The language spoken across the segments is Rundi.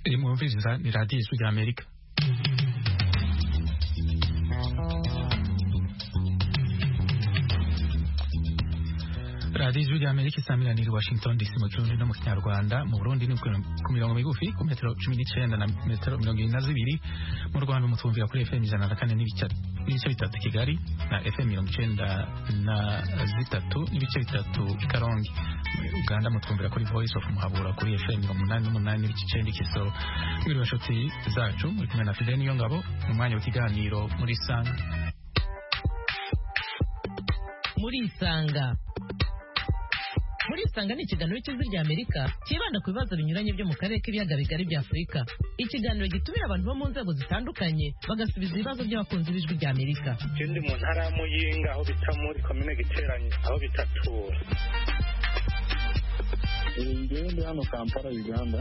iri mwumviriza ni radiyo ijwi rya amerika radiyo ijwi rya amerika isamiraniye i washington dc mu kirundi no mu kinyarwanda mu burundi ni ku mirongo migufi ku metero cumi n'icyenda na metero mirongo irindwi na zibiri mu rwanda mutwumvira kuri fm ijana na kane n'ibice bitatu kigali na fm mirongo icyenda na zitatu n'ibice bitatu i karongi muri uganda mutwumvira kuri voice of muhabura kuri fm mirongo umunani n'umunani n'ibice icyenda ikisoro mwiriwe nshuti zacu muri kumwe na fide niyo ngabo mu mwanya w'ikiganiro muri isanga muri isanga muri isanga ni ikiganiro cy'ijwi rya amerika cyibanda ku bibazo binyuranye byo mu karere k'ibiyaga bigari bya afurika ikiganiro gitumira abantu bo mu nzego zitandukanye bagasubiza ibibazo by'abakunzi b'ijwi rya amerika ikindi mu ntara ya muyinga aho bita muri komine giteranye aho bita tura ngewe ndi hano kampala uganda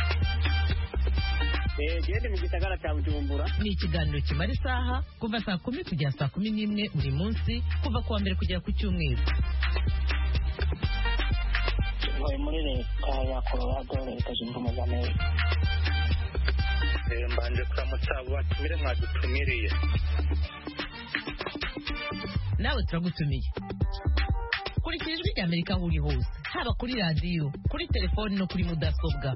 gende mu gisagara cya bujumbura ni ikiganiro kimara isaha kuva saa kumi kugera saa kumi n'imwe buri munsi kuva ku wa mbere kugera ku cyumweru ntuye muri leta ya colorado leta zunze ubumwe za amerika mbanje kuramutsa abo batumire mwadutumiriye nawe turagutumiye kurikira ijwi rya amerika aho uri hose haba kuri radiyo kuri telefoni no kuri mudasobwa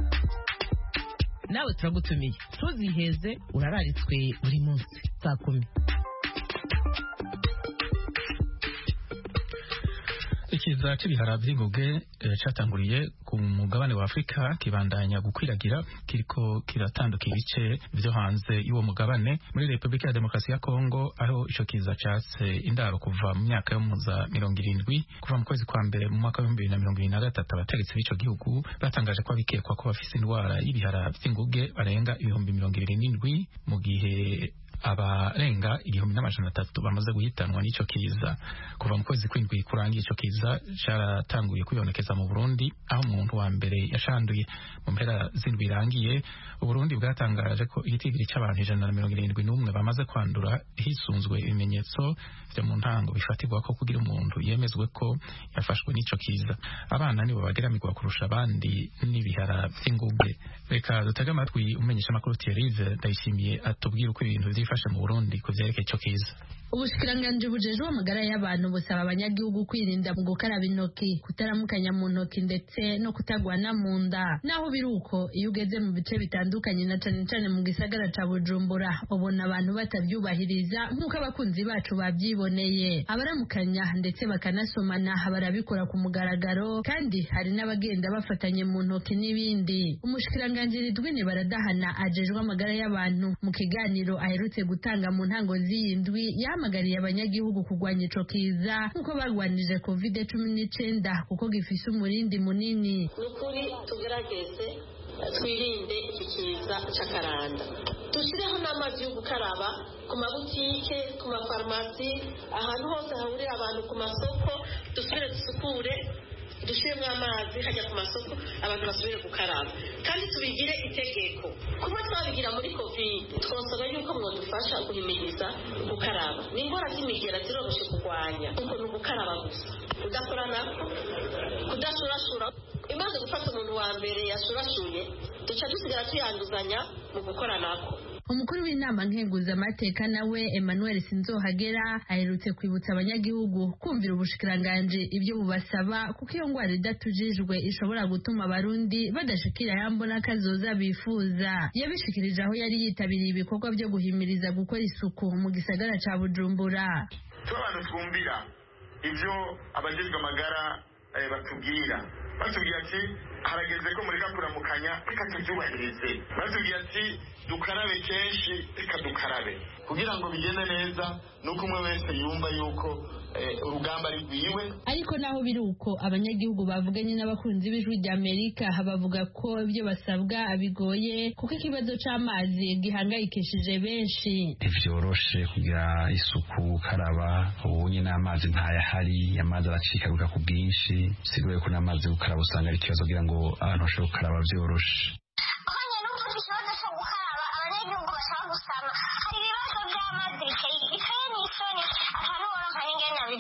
nawe turagutumiye ntuziheze urararitswe buri munsi saa kumi ikiza c'ibihara vy'inguge catanguriye ku mugabane wa Afrika kibandanya gukwiragira kiriko kiratanduka ibice vyo hanze y'uwo mugabane muri Republika ya Demokarasi ya Kongo aho ico kiza catse indaro kuva mu myaka yo muza mirongo irindwi kuva mu kwezi kwa mbere mu mwaka w'ibihumbi bibiri na mirongo ibiri na gatatu abategetsi b'ico gihugu batangaje ko abikekwa ko bafise indwara y'ibihara vy'inguge barenga ibihumbi mirongo ibiri n'indwi mu gihe abarenga igihumbi n'amajana atatu bamaze guhitanwa n'ico kiza kuva mu kwezi kw'indwi kurangiye ico kiza caratanguye kwibonekeza mu Burundi aho umuntu wa mbere yashanduye mu mpera z'indwi irangiye Uburundi bwatangaje ko igitigiri c'abantu ijana na mirongo irindwi n'umwe bamaze kwandura hisunzwe ibimenyetso vyo mu ntango bifatirwa ko kugira umuntu yemezwe ko yafashwe n'ico kiza abana nibo bageramirwa kurusha abandi n'ibihara vy'inguge reka dutege amatwi umenyesha amakuru Thierry Ndayishimiye atubwira uko ibintu vyifashe mu Burundi ku vyerekeye ico kiza ubushikiranganji bujejwe amagara y'abantu busaba abanyagihugu kwirinda mu gukaraba intoki kutaramukanya mu ntoki ndetse no kutagwana mu nda naho biri uko iyo ugeze mu bice bitandukanye na cane cane mu gisagara ca bujumbura ubona abantu batavyubahiriza nk'uko abakunzi bacu bavyiboneye abaramukanya ndetse bakanasomana barabikora ku mugaragaro kandi hari n'abagenda bafatanye mu ntoki n'ibindi umushikiranganji ridwini baradahana ajejwe amagara y'abantu mu kiganiro aherutse gutanga mu ntango z'iyi ndwi yahamagariye abanyagihugu kurwanya ico kiza nk'uko barwanije covid cumi n'icenda kuko gifise umurindi munini ni ukuri tugerageze twirinde iki kiza c'akaranda dushyireho n'amazi yo gukaraba ku mabutike ku mafarumasi ahantu hose hahurira abantu ku masoko dusubire dusukure dushyiremo amazi hajya ku masoko abantu basubire gukaraba kandi tubigire itegeko kuba twabigira muri kovide twasaba yuko mwadufasha guhimiriza gukaraba ni indwara z'imigera ziroroshye kurwanya kuko ni ugukaraba gusa kudakora nako kudashurashura imaze gufata umuntu wa mbere yashurashuye duca dusigara tuyanduzanya mu gukora nako umukuru w'inama nkenguzamateka nawe emmanuel sinzohagera aherutse kwibutsa abanyagihugu kumvira ubushikiranganji ibyo bubasaba kuko iyo ngwara idatujijwe ishobora gutuma abarundi badashikira yambo n'akazoza bifuza yabishikirije aho yari yitabiriye ibikorwa byo guhimiriza gukora isuku mu gisagara ca bujumbura abantu twumvira ibyo abajejwe amagara batubwira batubwira ati harageze ko mureka kuramukanya reka tubyubahirize batubwira ati dukarabe kenshi reka dukarabe kugira ngo bigende neza nuko umwe wese yumva yuko urugamba rwiwe ariko naho biri uko abanyagihugu bavuganye n'abakunzi b'ijwi rya amerika bavuga ko ibyo basabwa bigoye kuko ikibazo c'amazi gihangayikishije benshi ntivyoroshe kugira isuku gukaraba ubu nyine amazi ntayahari amazi aracikaguka ku bwinshi sigoye ko n'amazi yo gukaraba usanga ari ikibazo kugira ngo abantu bashobore gukaraba vyoroshe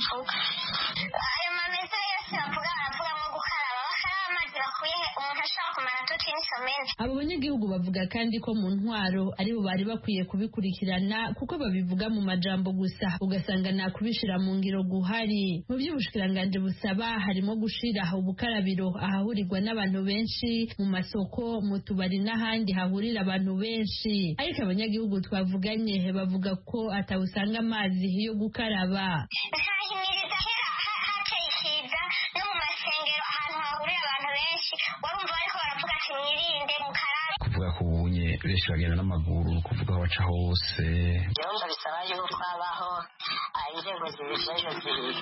ayo mameza yose bavuga baravuga nko gukaraba bakaba amazi bakuye umuntu ashobora kumara toute une semaine abo banyagihugu bavuga kandi ko mu ntwaro aribo bari bakwiye kubikurikirana kuko babivuga mu majambo gusa ugasanga nta kubishira mu ngiro guhari mu by'ubushikiranganji busaba harimo gushira ubukarabiro ahahurirwa n'abantu benshi mu masoko mu tubari n'ahandi hahurira abantu benshi ariko abanyagihugu twavuganye bavuga ko atawusanga amazi yo gukaraba nkahimiriza kera ha- hateye ikiza no mu masengero ahantu hahurira abantu benshi warumva bariko baravuga ati mwirinde mukarabe kuvuga ko ubunye benshi bagenda n'amaguru kuvuga aho baca hose gahunda bisaba yuko habaho ah, inzego zibijejwe zibiri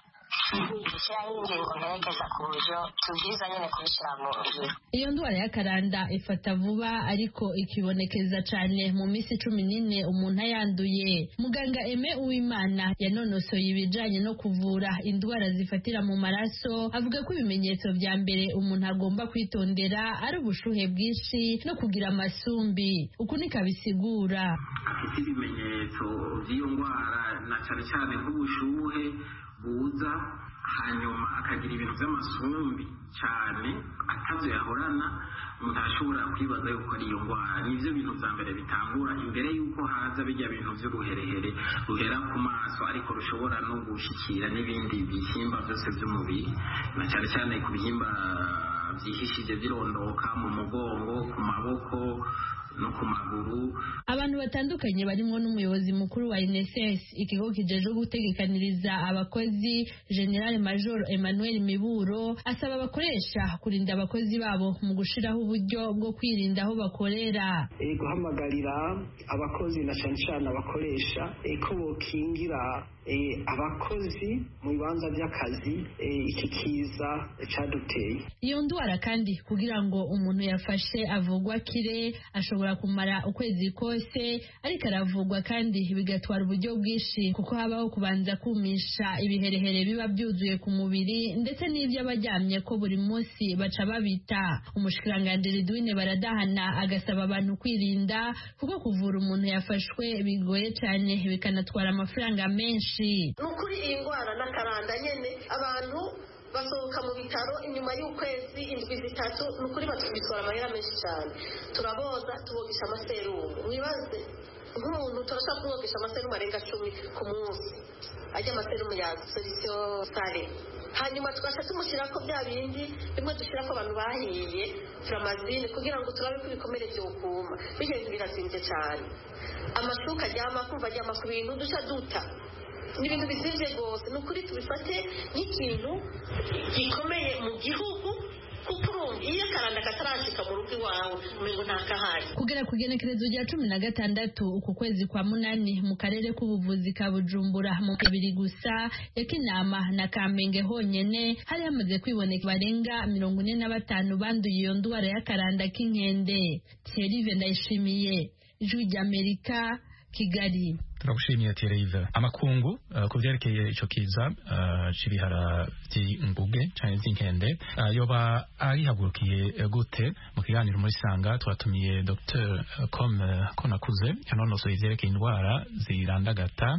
gushyiraho ingingo mperekeza ku buryo tubwiza nyine kubishyira mu ngiro iyo ndwara y'akaranda ifata vuba ariko ikibonekeza cyane mu minsi cumi n'ine umuntu ayanduye muganga eme uwimana yanonosoye ibijanye no kuvura indwara zifatira mu maraso avuga ko ibimenyetso vya mbere umuntu agomba kwitondera ari ubushuhe bwinshi no kugira amasumbi uku niko abisigura afite ibimenyetso by'iyo ndwara na cyane cyane nk'ubushuhe buza hanyuma akagira ibintu by'amasumbi cyane atavyo yahorana umuntu arashobora kwibaza yuko ari iyo ndwara nivyo bintu vya mbere bitangura imbere yuko haza bijya bintu vy'uruherehere ruhera ku maso ariko rushobora no gushikira n'ibindi bihimba byose by'umubiri na cyane cyane ku bihimba byihishije birondoka mu mugongo ku maboko no ku maguru abantu batandukanye barimo n'umuyobozi mukuru wa NSS ikigo kijejwe gutegekaniriza abakozi General Major Emmanuel Miburo asaba abakoresha kurinda abakozi babo mu gushiraho uburyo bwo kwirinda aho bakorera eh, guhamagarira abakozi na cyane cyane abakoresha eh, ko bokingira eh, abakozi mu bibanza by'akazi eh, iki kiza caduteye iyo ndwara kandi kugira ngo umuntu yafashe avugwa kire ashobora kumara ukwezi kose ariko aravugwa kandi bigatwara uburyo bwinshi kuko habaho kubanza kumisha ibiherehere biba byuzuye ku mubiri ndetse n'ibyo abaryamye ko buri munsi baca babita umushikiranganji Ridwine baradahana agasaba abantu kwirinda kuko kuvura umuntu yafashwe bigoye cyane bikanatwara amafaranga menshi ni ukuri iyi ndwara n'akaranda nyine abantu basohoka mu bitaro inyuma y'ukwezi indwi zitatu ni ukuri batubitwara amahera menshi cyane turaboza tubogesha amaserumu mwibaze nk'umuntu turashobora kumwogesha amaserumu arenga cumi ku munsi ajya amaserumu ya solisiyo sare hanyuma tugasha tumushyira ko bya bindi bimwe dushyira ko abantu bahiye furamazine kugira ngo turabe ko ibikomere byokuma bigeze birazinze cyane amashuka aryama kumva aryama ku bintu duca duta ni ibintu bizimvye rwose ni ukuri tubifate nk'ikintu gikomeye mu gihugu kuko urumva iyo akaranda katarashika mu rugo iwawe umengo ntakahari kugera ku igenekerezo rya cumi na gatandatu uku kwezi kwa munani mu karere k'ubuvuzi ka bujumbura mu kabiri gusa ya kinama na kamenge honyene hari hamaze kwiboneka barenga mirongo ine na batanu banduye iyo ndwara y'akaranda k'inkende thierry ndayishimiye ijwi ry'amerika kigali turagushimiye Thierry amakungu uh, ku byerekeye ico kiza uh, c'ibihara vy'inguge canke vy'inkende uh, yoba arihagurukiye gute mu kiganiro muri sanga twatumiye Dr Com Konakuze yanonosoye ivyerekeye indwara zirandagata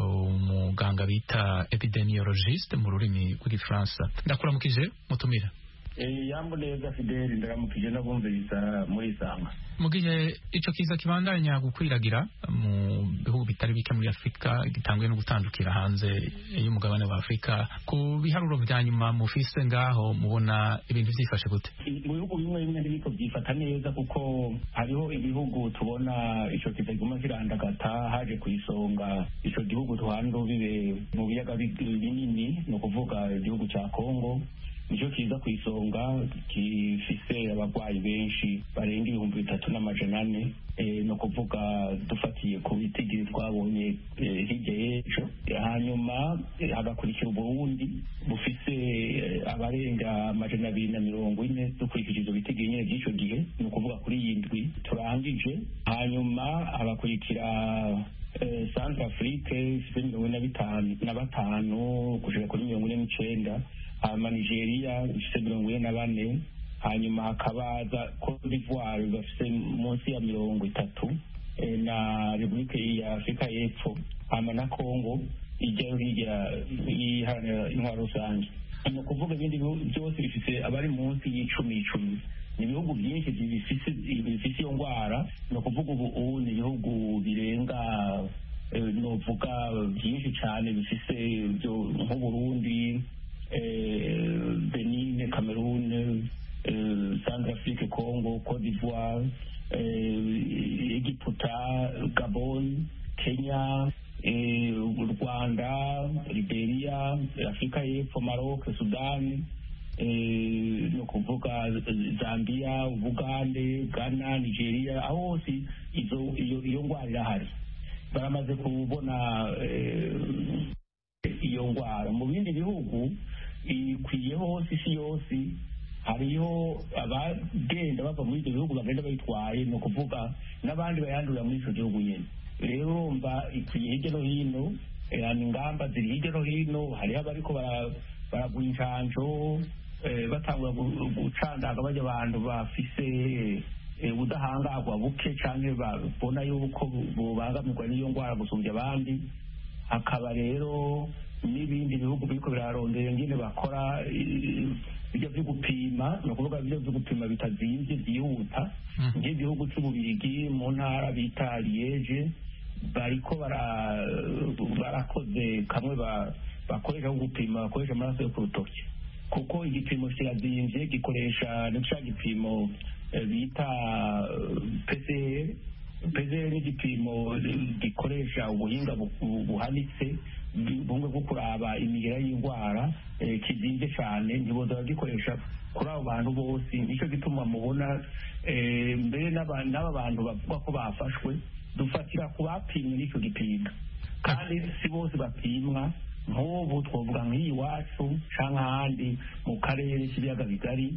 umuganga bita epidemiologiste mu rurimi rw'igifaransa ndakuramukije mutumira yambo neza fideli ndaramukije n'abumviriza muri sanga mu gihe ico kiza kibandanya gukwiragira mu bihugu bitari bike muri afurika gitanguye no gutandukira hanze y'umugabane wa afurika ku biharuro vya nyuma mufise ngaho mubona ibintu vyifashe gute mu bihugu bimwe bimwe ntibiko byifata neza kuko hariho ibihugu tubona ico kiza kiguma kirandagata haje ku isonga ico gihugu tuhanda bibe mu biyaga binini ni ukuvuga igihugu ca kongo nicyo kiza ku isonga gifise abarwayi benshi barenga ibihumbi bitatu n'amajana ane ni ukuvuga dufatiye ku bitigiri twabonye hirya y'ejo hanyuma hagakurikira uburundi bufise abarenga amajana abiri na mirongo ine dukurikije izo bitigiri nyine by'icyo gihe ni ukuvuga kuri iyi ndwi turangije hanyuma hagakurikira centre afrique ifite mirongo ine na batanu kugera kuri mirongo ine n'icenda hanyuma nigeria ifite mirongo ine na bane hanyuma hakabaza cote d'ivoire bafite munsi ya mirongo itatu na repubulika ya afurika y'epfo hanyuma na congo ijyayo hirya iharanira intwaro rusange ni ukuvuga ibindi byose bifite abari munsi y'icumi icumi ni ibihugu byinshi bifise bifise iyo ndwara ni ukuvuga ubu ubu ni ibihugu birenga eh, novuga byinshi cyane bifise byo nk'uburundi eh, benin cameroon eh, centrafrique congo cote d'ivoire eh, egiputa gabon kenya eh, u rwanda liberia afurika y'epfo maroc sudani eh, ni ukuvuga zambia ubugande ghana nigeria aho hose izo iyo iyo ndwara irahari baramaze kubona eh, iyo ndwara mu bindi bihugu ikwiye hose isi yose hariho abagenda bava muri ibyo bihugu bagenda bayitwaye ni ukuvuga n'abandi bayandurira muri icyo gihugu nyine rero urumva ikwiye hirya no hino eh, hano ingamba ziri hirya no hino hariho abariko bara- baragura incanco eh, batangura gu- gucandaga bajya abantu bafise eh, ubudahangarwa buke canke babona yuko bubangamirwa n'iyo ndwara gusumbya abandi hakaba rero n'ibindi bihugu biriko birarondera ingene bakora eh, ibyo byo gupima ni ukuvuga ibyo byo gupima bitazimvye byihuta nk'igihugu c'ububirigi mu ntara bita liege bariko bara- barakoze kamwe ba- bakoresha ko gupima bakoresha amaraso yo ku rutoki kuko igipimo kirazimvye gikoresha ni ca gipimo eh, bita eh, PCR PCR ni igipimo gikoresha ubuhinga bu- bu- buhanitse bu- bumwe bwo kuraba imigera y'indwara eh, kizimvye cane ntiboza bagikoresha kuri abo bantu bose nicyo gituma mubona eh, mbere n'aba n'aba bantu bavuga ko bafashwe dufatira ku bapimwe n'icyo gipimo kandi si bose bapimwa nk'ubu twavuga nk'iyi iwacu cyangwa ahandi mu karere k'ibiyaga bigari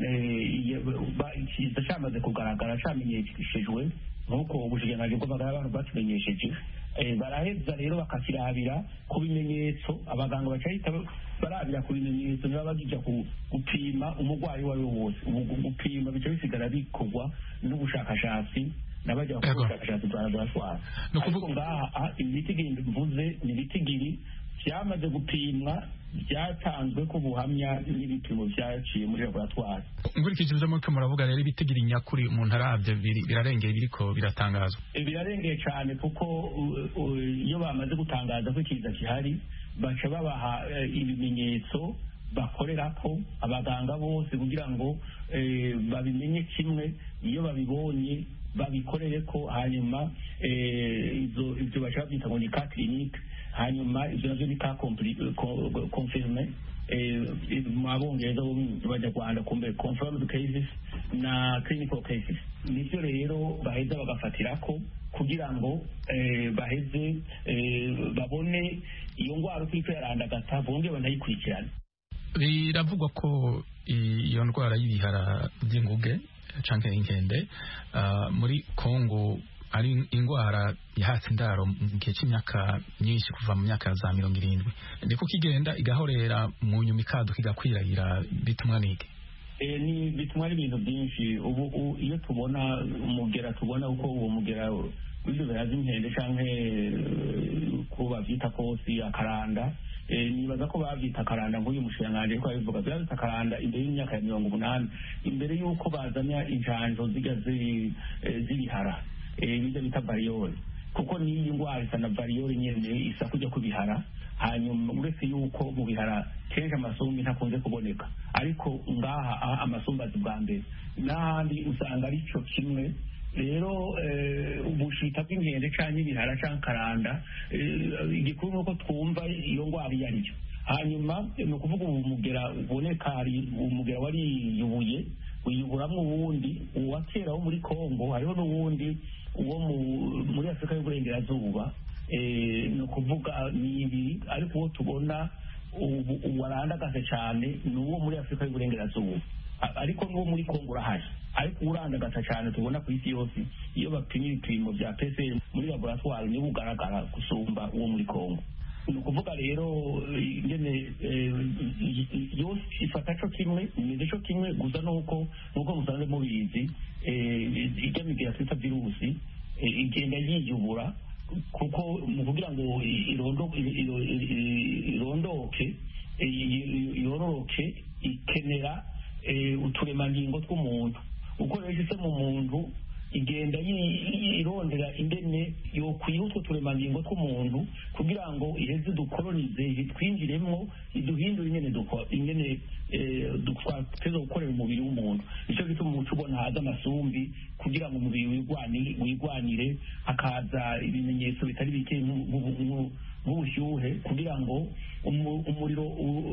eh, iyo- ba- ikiza cyamaze kugaragara cyamenyeshejwe nk'uko ubushikiranganji bw'amagara y'abantu batumenyesheje eh, baraheza rero bakakirabira ku bimenyetso abaganga bacahita barabira ku bimenyetso niba bagija ku- gupima umurwayi uwo ari we wose ubu gu- gupima bica bisigara bikorwa n'ubushakashatsi n'abajya bakora ubushakashatsi bwa laboratwari ariko ngaha ah, ibitigiri mvuze ni ibitigiri byamaze gupimwa byatanzwe ko buhamya n'ibipimo byaciye muri laboratwari nkurikije ibyo muriko muravuga rero ibitigira nyakuri umuntu arabye biri- birarengeye biriko biratangazwa birarengeye cyane kuko uh, uh, iyo bamaze gutangaza ko ikiza gihari baca babaha eh, ibimenyetso bakorerako abaganga bose kugira ngo eh, babimenye kimwe iyo babibonye babikorere ko hanyuma eh, izo ibyo baca babyita ngo ni ka clinique hanyuma ibyo navyo ni ka compli- co- confirme eh, mu abongereza bo mu banyarwanda kumbe confirmed cases na clinical cases nivyo rero baheza bagafatirako kugira ngo eh, baheze eh, babone iyo ndwara uko iriko yarandagata bongere banayikurikirane biravugwa ko iyo ndwara y'ibihara by'inguge canke inkende ah, muri Kongo ari indwara yahatse indaro mu gihe cy'imyaka myinshi kuva mu myaka za mirongo irindwi niko kigenda igahorera mu nyuma ikaduka igakwiragira bitumwa nige Eh, ni bituma ari ibintu byinshi ubu u- iyo tubona umugera tubona uko uwo mugera w'ibyo biraza inkende canke eh, ko bavyita kosi akaranda eh, nibaza ko bavyita akaranda nk'uyu mushikiranganji ariko abivuga bavyita akaranda imbere y'imyaka ya mirongo umunani imbere y'uko bazana injanjo zijya zi- eh, z'ibihara eh, bijya bita bariyori kuko n'iyi ndwara isa na bariyori nyene isa kujya kubihara hanyuma uretse yuko mu bihara kenshi amasumbi ntakunze kuboneka ariko ngaha aha amasumbi azi bwa mbere n'ahandi usanga ari cyo kimwe rero eh, ubushita bw'inkende canke ibihara canke karanda eh, igikuru ni uko twumva iyo ndwara iyo ariyo hanyuma ni ukuvuga ubu mugera uboneka hari umugera wariyubuye wiyuburamwo uwundi uwa kera wo muri kongo hariho n'uwundi uwo mu- muri afurika y'uburengerazuba eh, ni ukuvuga ni ibiri ariko uwo tubona ubu uwarandagaze cyane ni uwo muri afurika y'uburengerazuba A- ariko n'uwo muri kongo urahari ariko urandagasa cyane tubona ku isi yose iyo bapima ibipimo bya pcr muri laboratwari niwo ugaragara gusumba uwo muri kongo ni ukuvuga rero eh, ingene eh, yose ifata co kimwe imeze co kimwe gusa nuko nuko musanze mubizi eh, ijya migera twita virusi eh, igenda yiyubura kuko mu kugira ngo irondo- iro- iro- irondoke eh, yororoke ikenera uturemangingo tw'umuntu uko rero ishyize mu muntu igenda irondera ingene yokwiha utwo turemangingo tw'umuntu kugira ngo iheze dukoronize twinjiremo iduhindure ingene ingene twateza gukorera umubiri w'umuntu nicyo gituma umuco ubona haza amasumbi kugira ngo umubiri wigwanire hakaza ibimenyetso bitari bike nk'ubushyuhe kugira ngo umuriro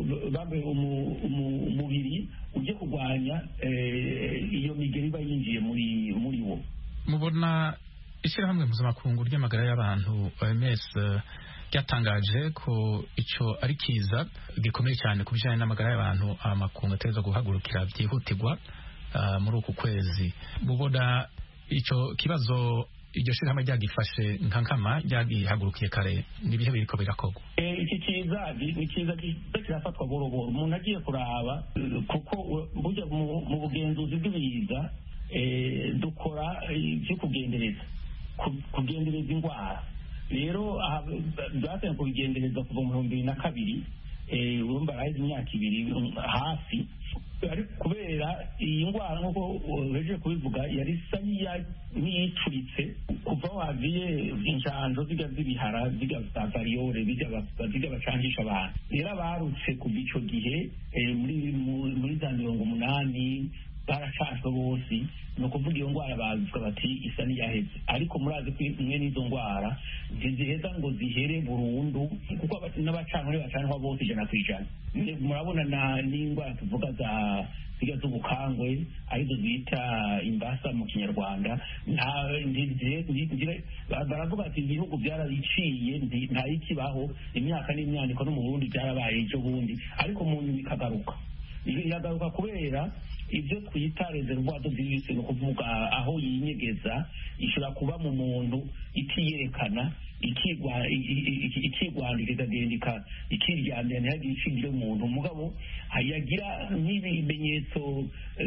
umubiri ujye kurwanya iyo migeri iba yinjiye muri wo mubona ishyirahamwe mpuzamakungu ry'amagara y'abantu OMS ryatangaje ko icyo ari kiza gikomeye cyane ku bijyanye n'amagara y'abantu amakungu ateza guhagurukira byihutirwa muri uku kwezi mubona icyo kibazo iryo shyirahamwe ryagifashe nka nkama ryagihagurukiye kare n'ibihe biriko birakorwa iki kiza ni kiza kirafatwa boroboro umuntu agiye kuraba kuko burya mu bugenzuzi bw'ibiza dukora ibyo kugendereza kugendereza indwara rero byatangiye kubigendereza kuva mu bihumbi bibiri na kabiri urumva araheze imyaka ibiri hafi kubera iyi ndwara nk'uko uhejeje kubivuga yari isa n'iyicuritse kuva wagiye inshanjo zijya z'ibihara zijya za variyore zijya bacangisha abantu rero abarutse kuva icyo gihe muri za mirongo umunani baracashwe bose ni ukuvuga iyo ndwara bavuga bati isa n'iyaheze ariko murazi ko imwe n'izo ndwara ntiziheza ngo zihere burundu kuko n'abacanwa ntibacanwa bose ijana ku ijana murabona n'indwara tuvuga za zirya z'ubukangwe arizo bita imbasa mu kinyarwanda baravuga ati ibihugu byarabiciye ntayikibaho imyaka n'imyaniko no mu burundi byarabaye ejo bundi ariko mu nyuma ikagaruka iragaruka kubera ibyo twita reservoir de virus ni ukuvuga aho yinyegeza ishobora kuba mu muntu itiyerekana ikigwandika ikagenda ikiryamira ntihagire ishingiro umuntu mugabo yagira n'ibimenyetso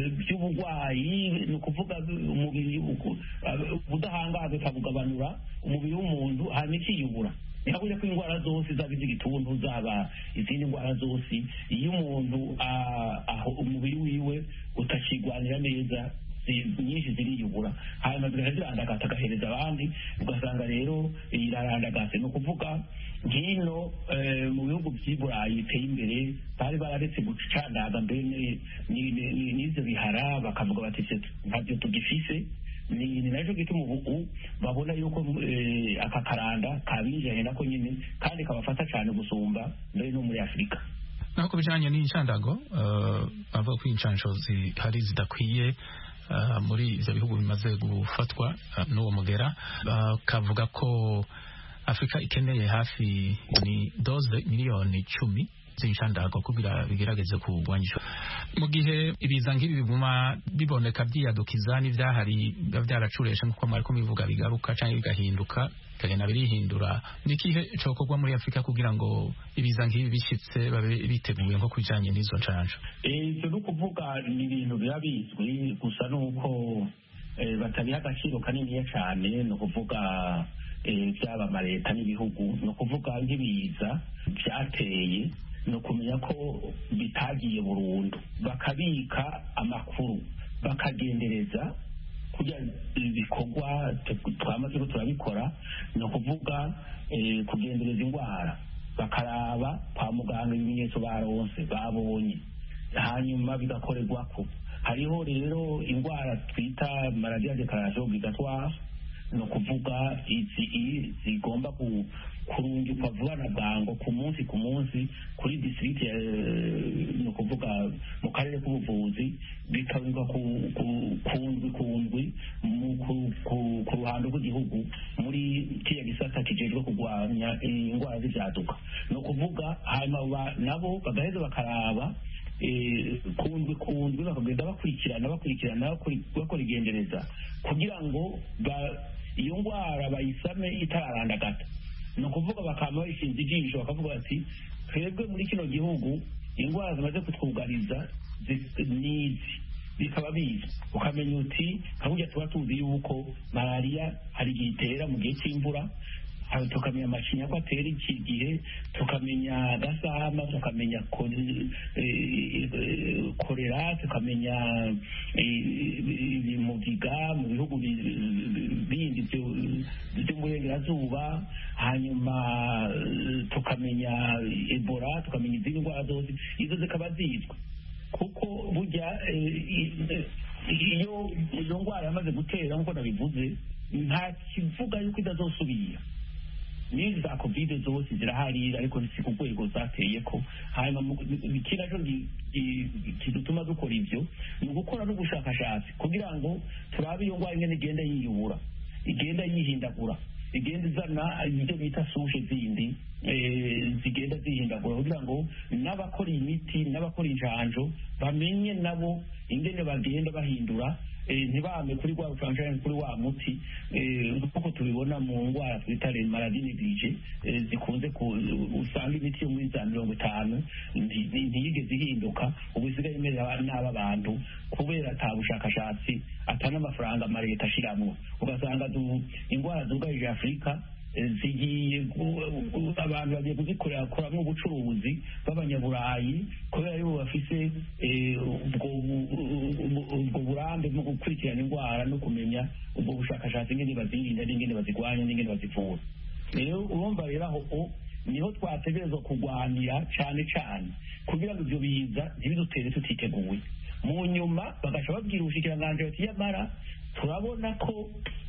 by'uburwayi ni ukuvuga umubiri ubudahangarwa ikabugabanura umubiri w'umuntu hanyuma ikiyubura ntihabure ko indwara zose zaba iz'igituntu zaba izindi ndwara zose iyo umuntu aho umubiri wiwe utakigwanira neza nyinshi ziriyubura hanyuma zigahita zirandagata agahereza abandi ugasanga rero irarandagase ni ukuvuga nk'ino mu bihugu by'i burayi biteye imbere bari bararetse gucandaga mbere n'ibyo bihara bakavuga bati ntabyo tugifise ni nacyo gituma ubu babona yuko aka karanda kabinjiranye nako nyine kandi kabafata cyane gusumba mbere no muri afurika naho ku bijyanye n'inshandago bavuga ko inshansho zihari zidakwiye muri ibyo bihugu bimaze gufatwa n'uwo mugera bakavuga ko afurika ikeneye hafi ni doze miliyoni icumi z'inshandago kugira bigerageze kurwanyisha mu gihe ibiza nk'ibi biguma biboneka byiyadukiza n'ibyahari biba byaracureshe nk'uko mwari kubivuga bigaruka cyangwa bigahinduka bikagenda birihindura ni ikihe cokorwa muri afurika kugira ngo ibiza nk'ibi bishyitse babe biteguye nko kubijyanye n'izo nshansha ibyo ni ukuvuga ni ibintu biba bizwi gusa ni uko batabiha agaciro kaniniya cyane ni ukuvuga byaba amaleta n'ibihugu ni ukuvuga nk'ibiza byateye ni ukumenya ko bitagiye burundu bakabika amakuru bakagendereza kugira ibikorwa twamaze ko turabikora ni ukuvuga kugendereza indwara bakaraba kwa muganga ibimenyetso baronse babonye hanyuma bigakorerwa ko hariho rero indwara twita malariya dekarasiyo obligatoire ni ukuvuga izi zigomba kurungikwa vuba na bwango ku munsi ku munsi kuri district ni ukuvuga mu karere k'ubuvuzi bikabikwa ku ndwi ku ndwi ku ruhando rw'igihugu muri kiriya gisata kijejwe kurwanya indwara z'ibyaduka ni ukuvuga hanyuma nabo bagaheza bakaraba kundwi kundwi bakagenda bakurikirana bakurikirana bakora igendereza kugira ngo iyo ndwara bayisame itararandagata ni ukuvuga bakaba bayishinze ijisho bakavuga bati twebwe muri kino gihugu indwara zimaze kutwugariza n'izi bikaba bizi ukamenya uti nka burya tuba tuzi yuko malariya hari igihe itera mu gihe cy'imvura aho tukamenya amacinya ko atera iki gihe tukamenya gasama tukamenya ko- eh, eh, korera tukamenya eh, ibimugiga mu bihugu bi- bindi byo- byo mu burengerazuba hanyuma eh, tukamenya ebola tukamenya izindi ndwara zose izo zikaba zizwi kuko burya eh, i- eh, iyo iyo ndwara yamaze gutera nk'uko nabivuze nta kivuga yuko itazosubira n'izi za kovide zose zirahari ariko si ku rwego zateye ko hanyuma mu- iki nacyo gi- gi- kidutuma dukora ibyo ni ugukora n'ubushakashatsi kugira ngo turabe iyo ndwara ingene igenda yiyubura igenda yihindagura igenda izana ibyo bita sushe zindi eh, zigenda zihindagura kugira ngo n'abakora imiti n'abakora injanjo bamenye nabo ingene bagenda bahindura eh, ntibame kuri rwa rucanjani kuri wa muti eh, nk'uko tubibona mu ndwara twita maladi neglige eh, zikunze ku- usanga imiti yo muri za mirongo itanu nti- nti- ntiyigeze ihinduka ubu isigaye imerera n'aba bantu kubera ata bushakashatsi ata n'amafaranga amaleta ashiramwo ugasanga du- indwara zugarije afurika eh, zigiye gu- gu- abantu bagiye kuzikorera koramwo ubucuruzi b'abanyaburayi kubera yuko bafise eh, ubwo bu- ubwo- ubwo burambe bwo gukurikirana indwara no kumenya ubwo bushakashatsi ingene bazirinda n'ingene bazirwanya n'ingene bazivura rero urumva rero aho o niho twategerezwa kurwanira cyane cyane kugira ngo ibyo biza ntibidutere tutiteguye mu nyuma bagaca babwira ubushikiranganji bati yamara turabona ko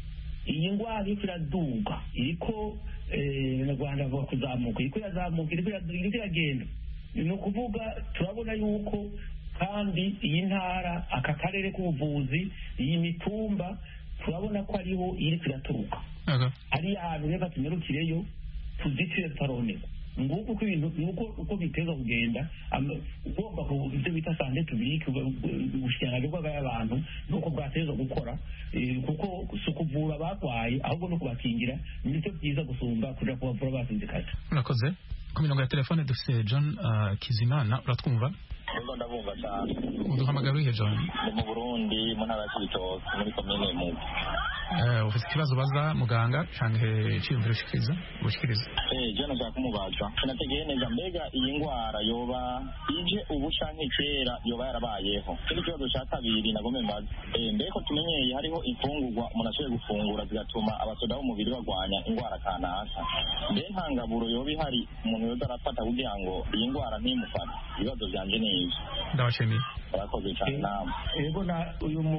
iyi ndwara iriko iraduga iriko eh, na rwanda avuga kuzamuka iriko irazamuka iriko ira- iriko iragenda ni ukuvuga turabona yuko kandi iyi ntara aka karere k'ubuvuzi iyi mitumba turabona ko ariho iriko iraturuka ari ahantu reka tunyarukireyo tuzitire tutaroneka nguko uko ibintu nguko uko biteza kugenda ama- ugomba ku ibyo bita sante tubike ubushikiranganji bw'abantu nuko bwateza gukora eh, kuko si ukuvura abarwaye ahubwo no kubakingira nibyo byiza gusumba kuja kubavura basinzikaje urakoze ku mirongo ya telefone dufite john uh, kizimana uratwumva Nubwo ndabumva cyane uduhamagara urihe john ndi mu burundi mu ntara ya kibitoki muri komine mugo Eh, ufite ikibazo baza muganga canke iciyumviro ushikiriza ushikiriza Eh, je nashaka kumubaza sinategeye neza mbega iyi ndwara yoba ije ubu canke kera yoba yarabayeho ikindi kibazo ca kabiri nagome mbaza Eh, mbeko tumenyeye hariho imfungurwa umuntu ashoboye gufungura zigatuma abasoda b'umubiri barwanya indwara kanaka mbe nta ngaburo yoba ihari umuntu yoza arafata kugira ngo iyi ndwara ntimufate ibibazo vyanje ni ivyo ndabashimiye murakoze cane namwe ego na uyu mu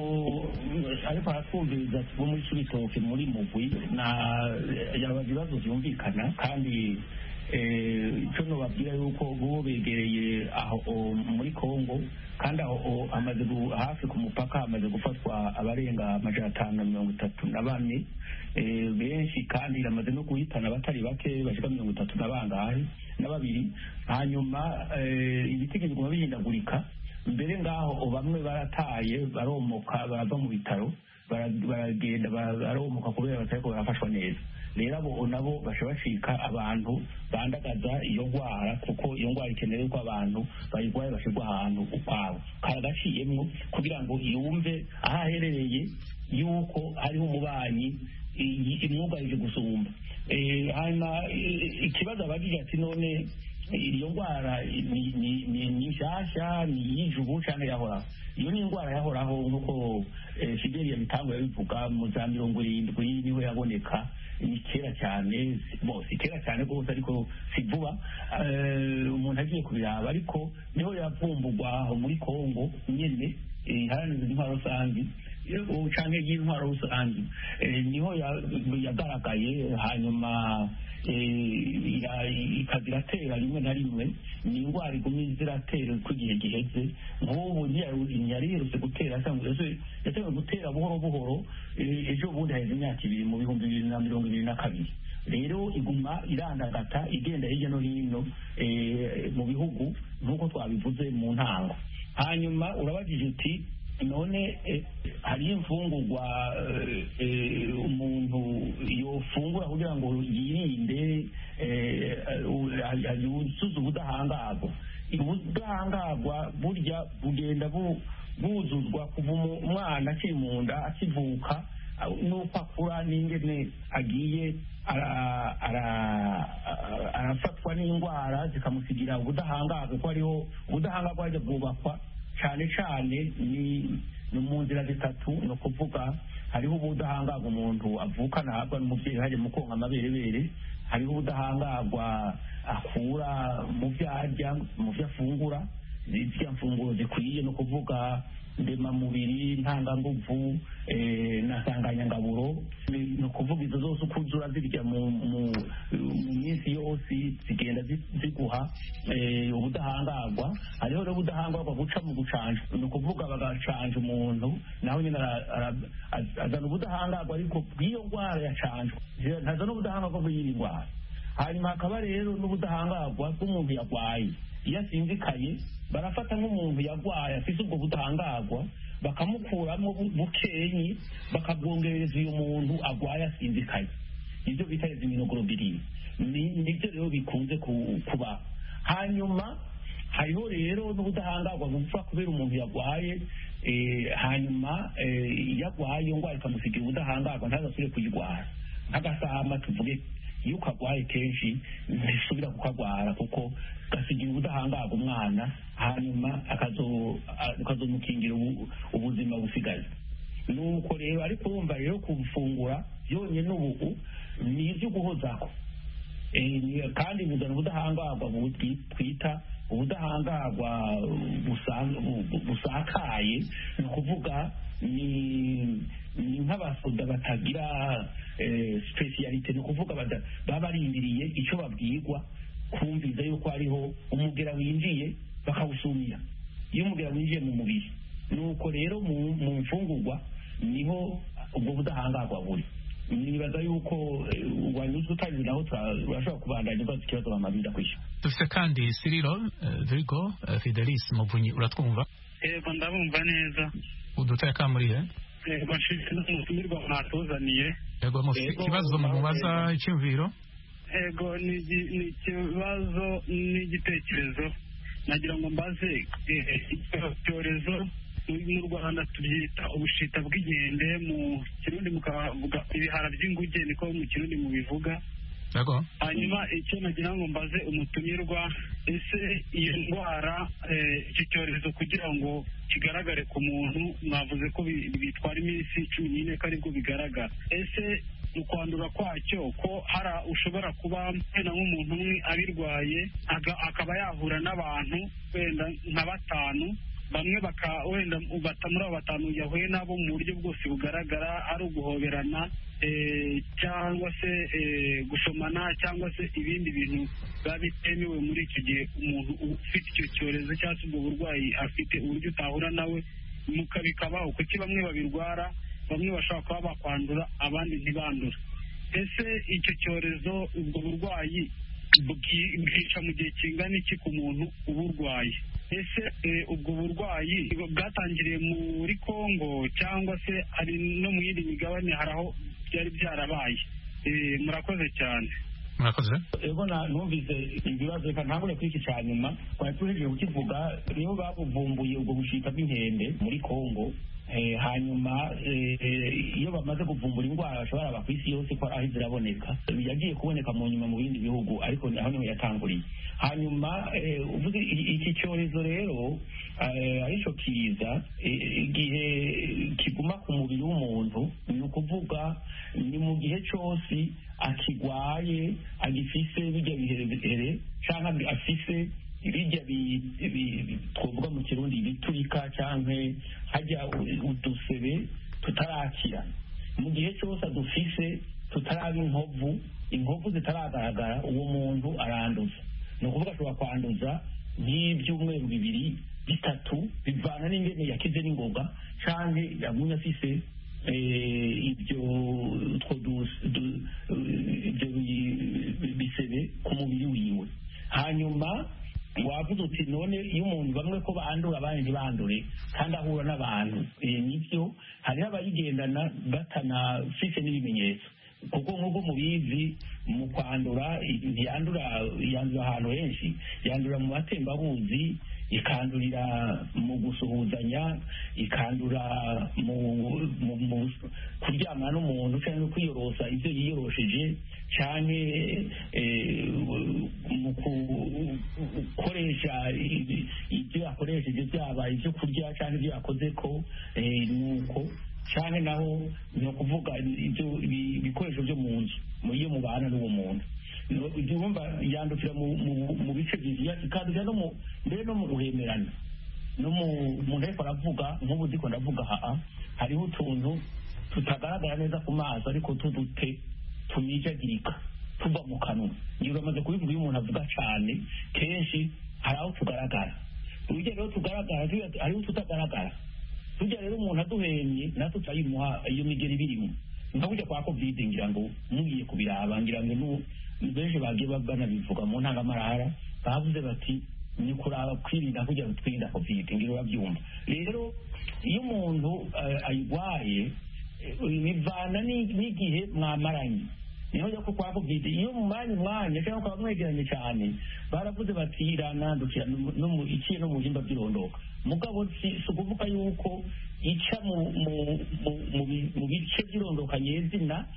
ariko aratwumviriza bo muri kibitoke muri mugwi na yaba ibibazo byumvikana kandi eh, icyo nobabwira yuko bo begereye aho o, muri kongo kandi aho o, hamaze gu- hafi ku mupaka hamaze gufatwa abarenga amajana atanu na mirongo itatu na bane eh, benshi kandi iramaze no guhitana abatari bake bashika mirongo itatu na bangahe na babiri hanyuma eh, ibitege biguma bihindagurika mbere ngaho bamwe barataye baromoka barava mu bitaro bara- baragenda bara- baromoka kubera batariko barafashwa neza rero abo nabo basha bacika abantu bandagaza iyo ndwara kuko iyo ndwara ikenewe ko abantu bayirwaye bashyirwa ahantu ukwabo karagaciyemwo kugira ngo yumve aho aherereye yuko hariho umubanyi i- imwugarije gusumba Eh, hanyuma eh, ikibazo abagije ati none iyo ndwara ni- ni ni- ni nshyashya ni iy'ijubu cyangwa yahoraho iyo ni indwara yahoraho nk'uko eh, fideli yabitango yabivuga mu za mirongo irindwi niho yaboneka ni kera cyane bo si kera cyane rwose ariko si vuba Eh, umuntu agiye kubiraba ariko niho yavumburwa aho muri kongo nyene eh, iharanira intwaro rusange eh, canke y'intwaro rusange Eh, niho ya- yagaragaye hanyuma eh, ira- ikaza iratera rimwe na rimwe ni indwara iguma ziratera uko igihe giheze nk'ubu ntiyari iherutse gutera yatewe gutera buhoro buhoro eh, ejo bundi haheze imyaka ibiri mu bihumbi bibiri na mirongo ibiri na kabiri rero iguma irandagata igenda hirya no hino eh, mu bihugu nk'uko twabivuze mu ntango hanyuma urabajije uti none eh, hariyo imfungurwa eh, eh, umuntu yofungura kugira ngo yirinde eh, eh, yuzuze ubudahangarwa ubudahangarwa burya bugenda bu- buzuzwa kuva umu- umwana akiri mu nda akivuka n'uko akura n'ingene agiye arafatwa n'indwara zikamusigira ubudahangarwa kuko hariho ubudahangarwa bwajya bwubakwa cyane cyane ni mu nzira zitatu ni ukuvuga hariho ubudahangarwa umuntu avukana ahabwa n'umubyeyi hajya mu konka amaberebere hariho ubudahangarwa akura mu byo arya mu byo afungura ziriya mfunguro zikwiye ni ukuvuga ndemamubiri ntanganguvu na nsanganyangaburo ni ukuvuga izo zose uko uzura zirya mu minsi yose zigenda ziguha ubudahangarwa hariho rero ubudahangarwa guca mu gucanja ni ukuvuga bagacanja umuntu nawe nyine azana ubudahangarwa ariko bw'iyo ndwara yacanjwe ntazana ubudahangarwa bw'iyi ndwara hanyuma hakaba rero n'ubudahangarwa bw'umuntu yarwaye iyo asinzikaye barafata nk'umuntu yarwaye afite ubwo budahangarwa bakamukuramo bukenyi bakabwongereza uyu muntu arwaye asinzikaye ibyo bita iziminoglobulin nibyo rero bikunze kuba hanyuma hariho rero n'ubudahangarwa bupfa kubera umuntu yarwaye hanyuma iyo arwaye iyo ndwara ikamusigira ubudahangarwa ntazasubire kuyirwara nk'agasahama tuvuge iyo ukagwaye kenshi ntisubira kukagwara kuko gasigira ubudahangarwa umwana hanyuma ukazomukingira ubuzima busigaye nuko rero ariko urumva rero kubufungura byonyine ubu ni ibyo guhozaho kandi buzana ubudahangarwa twita ubudahangarwa busakaye ni ukuvuga ni nk'abasoda batagira sipesiyalite ni ukuvuga baba barindiriye icyo babwirwa kumviza yuko hariho umugera winjiye bakawusumira iyo umugera winjiye mu mubiri nuko rero mu mfungurwa niho ubwo budahangarwa buri nibaza yuko wanyuze utabizi naho turashobora kubandanya ubaza ikibazo bamaze kwishyura dufite kandi siriro vigo fidelis muvunyi uratwumva yego ndabumva neza uduteye kamuriye yego nshitse n'umutumirwa mwatuzaniye yego mufite ikibazo mu mubaza icyumviro yego ni ikibazo n'igitekerezo nagira ngo mbaze icyorezo mu rwanda tubyita ubushita bw'inkende mu kirundi mukavuga ibihara by'inguge niko mu kirundi mubivuga hanyuma icyo nagira ngo mbaze umutumirwa ese iyo ndwara iki cyorezo kugira ngo kigaragare ku muntu mwavuze ko bitwara iminsi cumi n'ine ko aribwo bigaragara ese mu kwandura kwacyo ko hari ushobora kuba wenda nk'umuntu umwe abirwaye akaba yahura n'abantu wenda nka batanu bamwe wenda muri abo batanu yahuye nabo mu buryo bwose bugaragara ari uguhoberana cyangwa se gusomana cyangwa se ibindi bintu biba bitemewe muri icyo gihe umuntu ufite icyo cyorezo cyangwa se ubwo burwayi afite uburyo utahura nawe bikabaho kuki bamwe babirwara bamwe bashobora kuba bakwandura abandi ntibandura ese icyo cyorezo ubwo burwayi bwica mu gihe kingana iki ku muntu uburwaye ese ubwo burwayi bwatangiriye muri congo cyangwa se hari no mu yindi migabane hari aho byari byarabaye murakoze cyane murakoze ego numvise ibibazo reka ntangure kuri iki cya nyuma twari tuhejeje kukivuga nibo babuvumbuye ubwo bushita bw'inkende muri congo hanyuma iyo bamaze kuvumbura indwara bashobora aba ku isi yose ko aho ziraboneka yagiye kuboneka mu nyuma mu bindi bihugu ariko aho niho yatanguriye hanyuma uvuze iki cyorezo rero aricyo kiza igihe kiguma ku mubiri w'umuntu ni ukuvuga ni mu gihe cyose akigwaye agifise bijya biherehere cyangwa afise bijya twavuga mu kirundi biturika cyangwa hajya udusebe tutarakira mu gihe cyose adufise tutaraba inkovu inkovu zitaragaragara uwo muntu aranduza ni ukuvuga ashobora kwanduza nk'ibyumweru bibiri bitatu bivana n'ingene yakize n'ingoga cyangwa yagumye afise ibyo ibyo bisebe ku mubiri wiwe hanyuma wavuze uti none iyo umuntu bamwe ko bandura abandi ntibandure kandi ahura n'abantu nibyo hariho abayigendana batanafite n'ibimenyetso kuko nk'uko mubizi mu kwandura ntiyandura yandura ahantu henshi yandura mu matembabuzi ikandurira mu gusuhuzanya ikandura mu mu- mu kuryamana n'umuntu cyangwa kwiyorosa ibyo yiyorosheje cyangwa eh, mu gukoresha ibi- ibyo yakoresheje byaba ibyo kurya cyangwa ibyo yakoze ko eh, nuko cyane naho ni ukuvuga ibyo ibi- ibikoresho byo mu nzu mu iyo mubana n'uwo muntu No- ibyo urumva yandukira mu- mu- mu bice bibiri ikandukira no mu mbere no mu guhemerana no mu umuntu ariko aravuga nk'ubu ndiko ndavuga haa hariho utuntu tutagaragara neza ku maso ariko tudute tumijagirika tuva mu kanwa ngiye uramaze kubivuga iyo umuntu avuga cyane kenshi hari aho tugaragara urugero rero tugaragara turiya- hariho tutagaragara tujya rero umuntu aduhemye natwe turayimuha iyo migeri birimo nka burya kwa covid ngira ngo mugiye kubiraba ngira ngo nu- benshi bagiye ba- banabivuga mu ntangamarara bavuze bati ni kuraba kwirinda kugira ngo twirinde covid ngira urabyumva rero iyo umuntu eh, ayirwaye eh, bivana ni- n'igihe mwamaranye niho yo kwa covid iyo mumanye umwanya cyangwa ukaba mwegeranye cyane baravuze bati iranandukira no no mu iciye no mu bihimba by'irondoka mugabo si si ukuvuga yuko ica mu mu- mu- mu bi- mu bice by'irondoka nyezina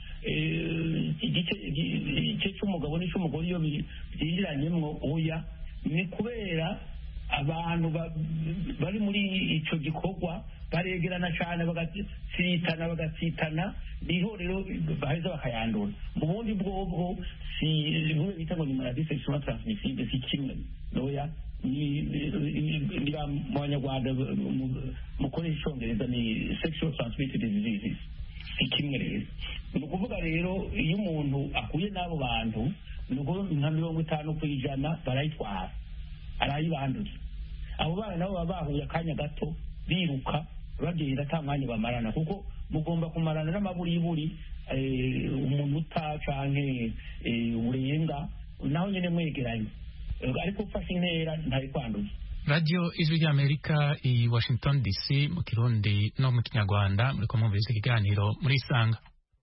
eh, igice igice cy'umugabo n'icy'umugore iyo bi- byinjiranyemwo oya ni kubera abantu ba- bari muri icyo gikorwa baregerana cyane bagatsitana bagatsitana niho rero baheza bakayandura mu bundi bwobwo si bimwe bita ngo ni maladie sexuellement transmissible si kimwe noya ni ni- ngira mu banyarwanda mu- mukoresha icyongereza ni sexual transmitted diseases si kimwe rero ni ukuvuga rero iyo umuntu ahuye n'abo bantu ni ukuvuga nka mirongo itanu ku ijana barayitwara arayibanduza abo bana nabo baba bahuye akanya gato biruka bagenda ata mwanya bamarana kuko mugomba kumarana n'amaburiburi eh, umunota canke eh, uburenga naho nyene mwegeranye Eh, ariko ufashe intera ntari kwanduza radiyo ijwi ry'amerika i washington dc mu kirundi no mu kinyarwanda muri kumwumviriza ikiganiro muri isanga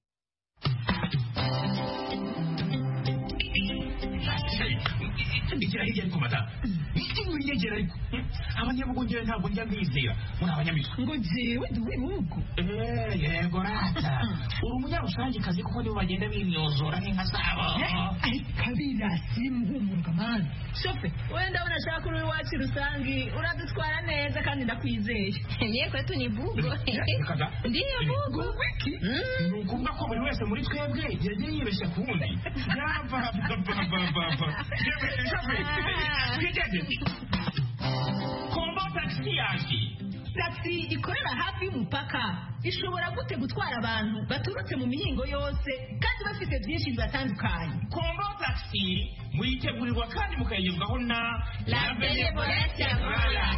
ndikira hirya ariko madamu iki mwinyegera ariko abanyabugongera ntabwo njya mbizera muri abanyamitwe ngo jewe ndi uw'ibihugu Eh, yego rata uri umunyarusangicazi kuko nibo bagenda bimyozora nk'inka zabo kabirasi muhumurwa mani shofe wenda unashaka uri iwacu rusangi uradutwara neza kandi ndakwizeye niye kwetu ni bugo Reka da. ndiyo bugo ni ukuvuga ko buri wese muri twebwe yagiye yibeshya ku wundi yapapapapapa twigeze kombo tagisi yaje taxi ikorera hafi y'umupaka ishobora gute gutwara abantu baturutse mu mihingo yose kandi bafite byinshi bibatandukanye kombo tagisi muyitegurirwa kandi mukayigezwaho na La Benevolencia Royal.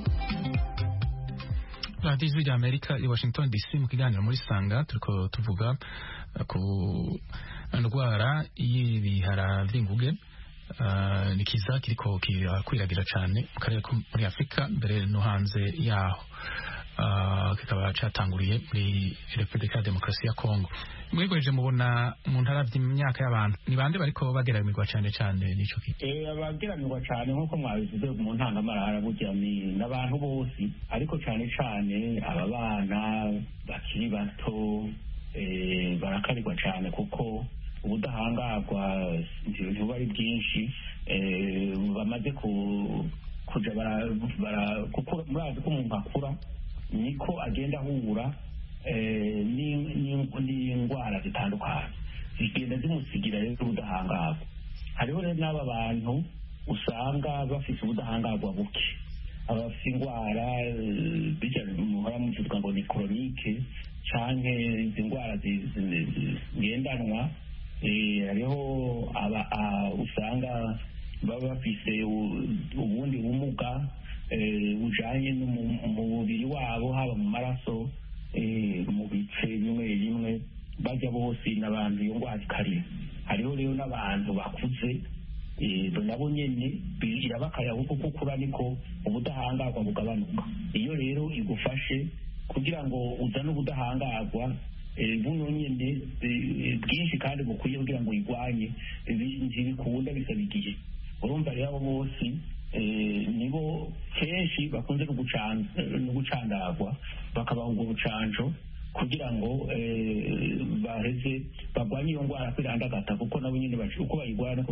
radiyo ijwi ry'amerika i washington dc mu kiganiro muri sanga turiko tuvuga eh, ku ndwara y'ibihara vy'inguge Uh, ni kiza kiriko kirakwiragira cyane mu karere ko muri afurika mbere no hanze yaho uh, kikaba catanguriye muri repubulika ya demokarasi ya kongo mwigweje mubona umuntu aravye imyaka y'abantu ni bande bariko bageramirwa cyane cyane n'ico kiza Eh, abageramirwa cyane nk'uko mwabivuze mu ntangamarara burya ni n'abantu bose ariko cyane cyane aba bana bakiri bato eh, barakarirwa cyane kuko ubudahangarwa ntibuba ari bwinshi eh, bamaze ku- kuja bara- bara- kuko murazi ko umuntu akura niko agenda ahura eh, ni- ni- n'indwara zitandukanye zigenda zimusigira rero ubudahangarwa hariho rero n'aba bantu usanga bafite ubudahangarwa buke abafite indwara eh, bijya muhora muvuga ngo ni koronike canke izi ndwara zi- zi- zi- zigendanwa eh, hariho aba- a- usanga baba bafise u- ubundi bumuga eh, bujanye no mu- mu mubiri wabo haba mu maraso eh, mu bice bimwe bimwe bajya bose n'abantu iyo ndwara ikarira hariho rero n'abantu bakuze eh, nabo nyene bi- irabakaya kuko uko ukura niko ubudahangarwa bugabanuka iyo rero igufashe kugira ngo uzane ubudahangarwa buno nyine bwinshi kandi bukwiye kugira ngo uyirwanye ntibikunda bisaba igihe urumva rero abo bose nibo kenshi bakunze no gucandagwa bakabaha ubwo bucanco kugira ngo baheze barwanye iyo ndwara kwirandagata kuko nabo nyine uko bayirwara nuko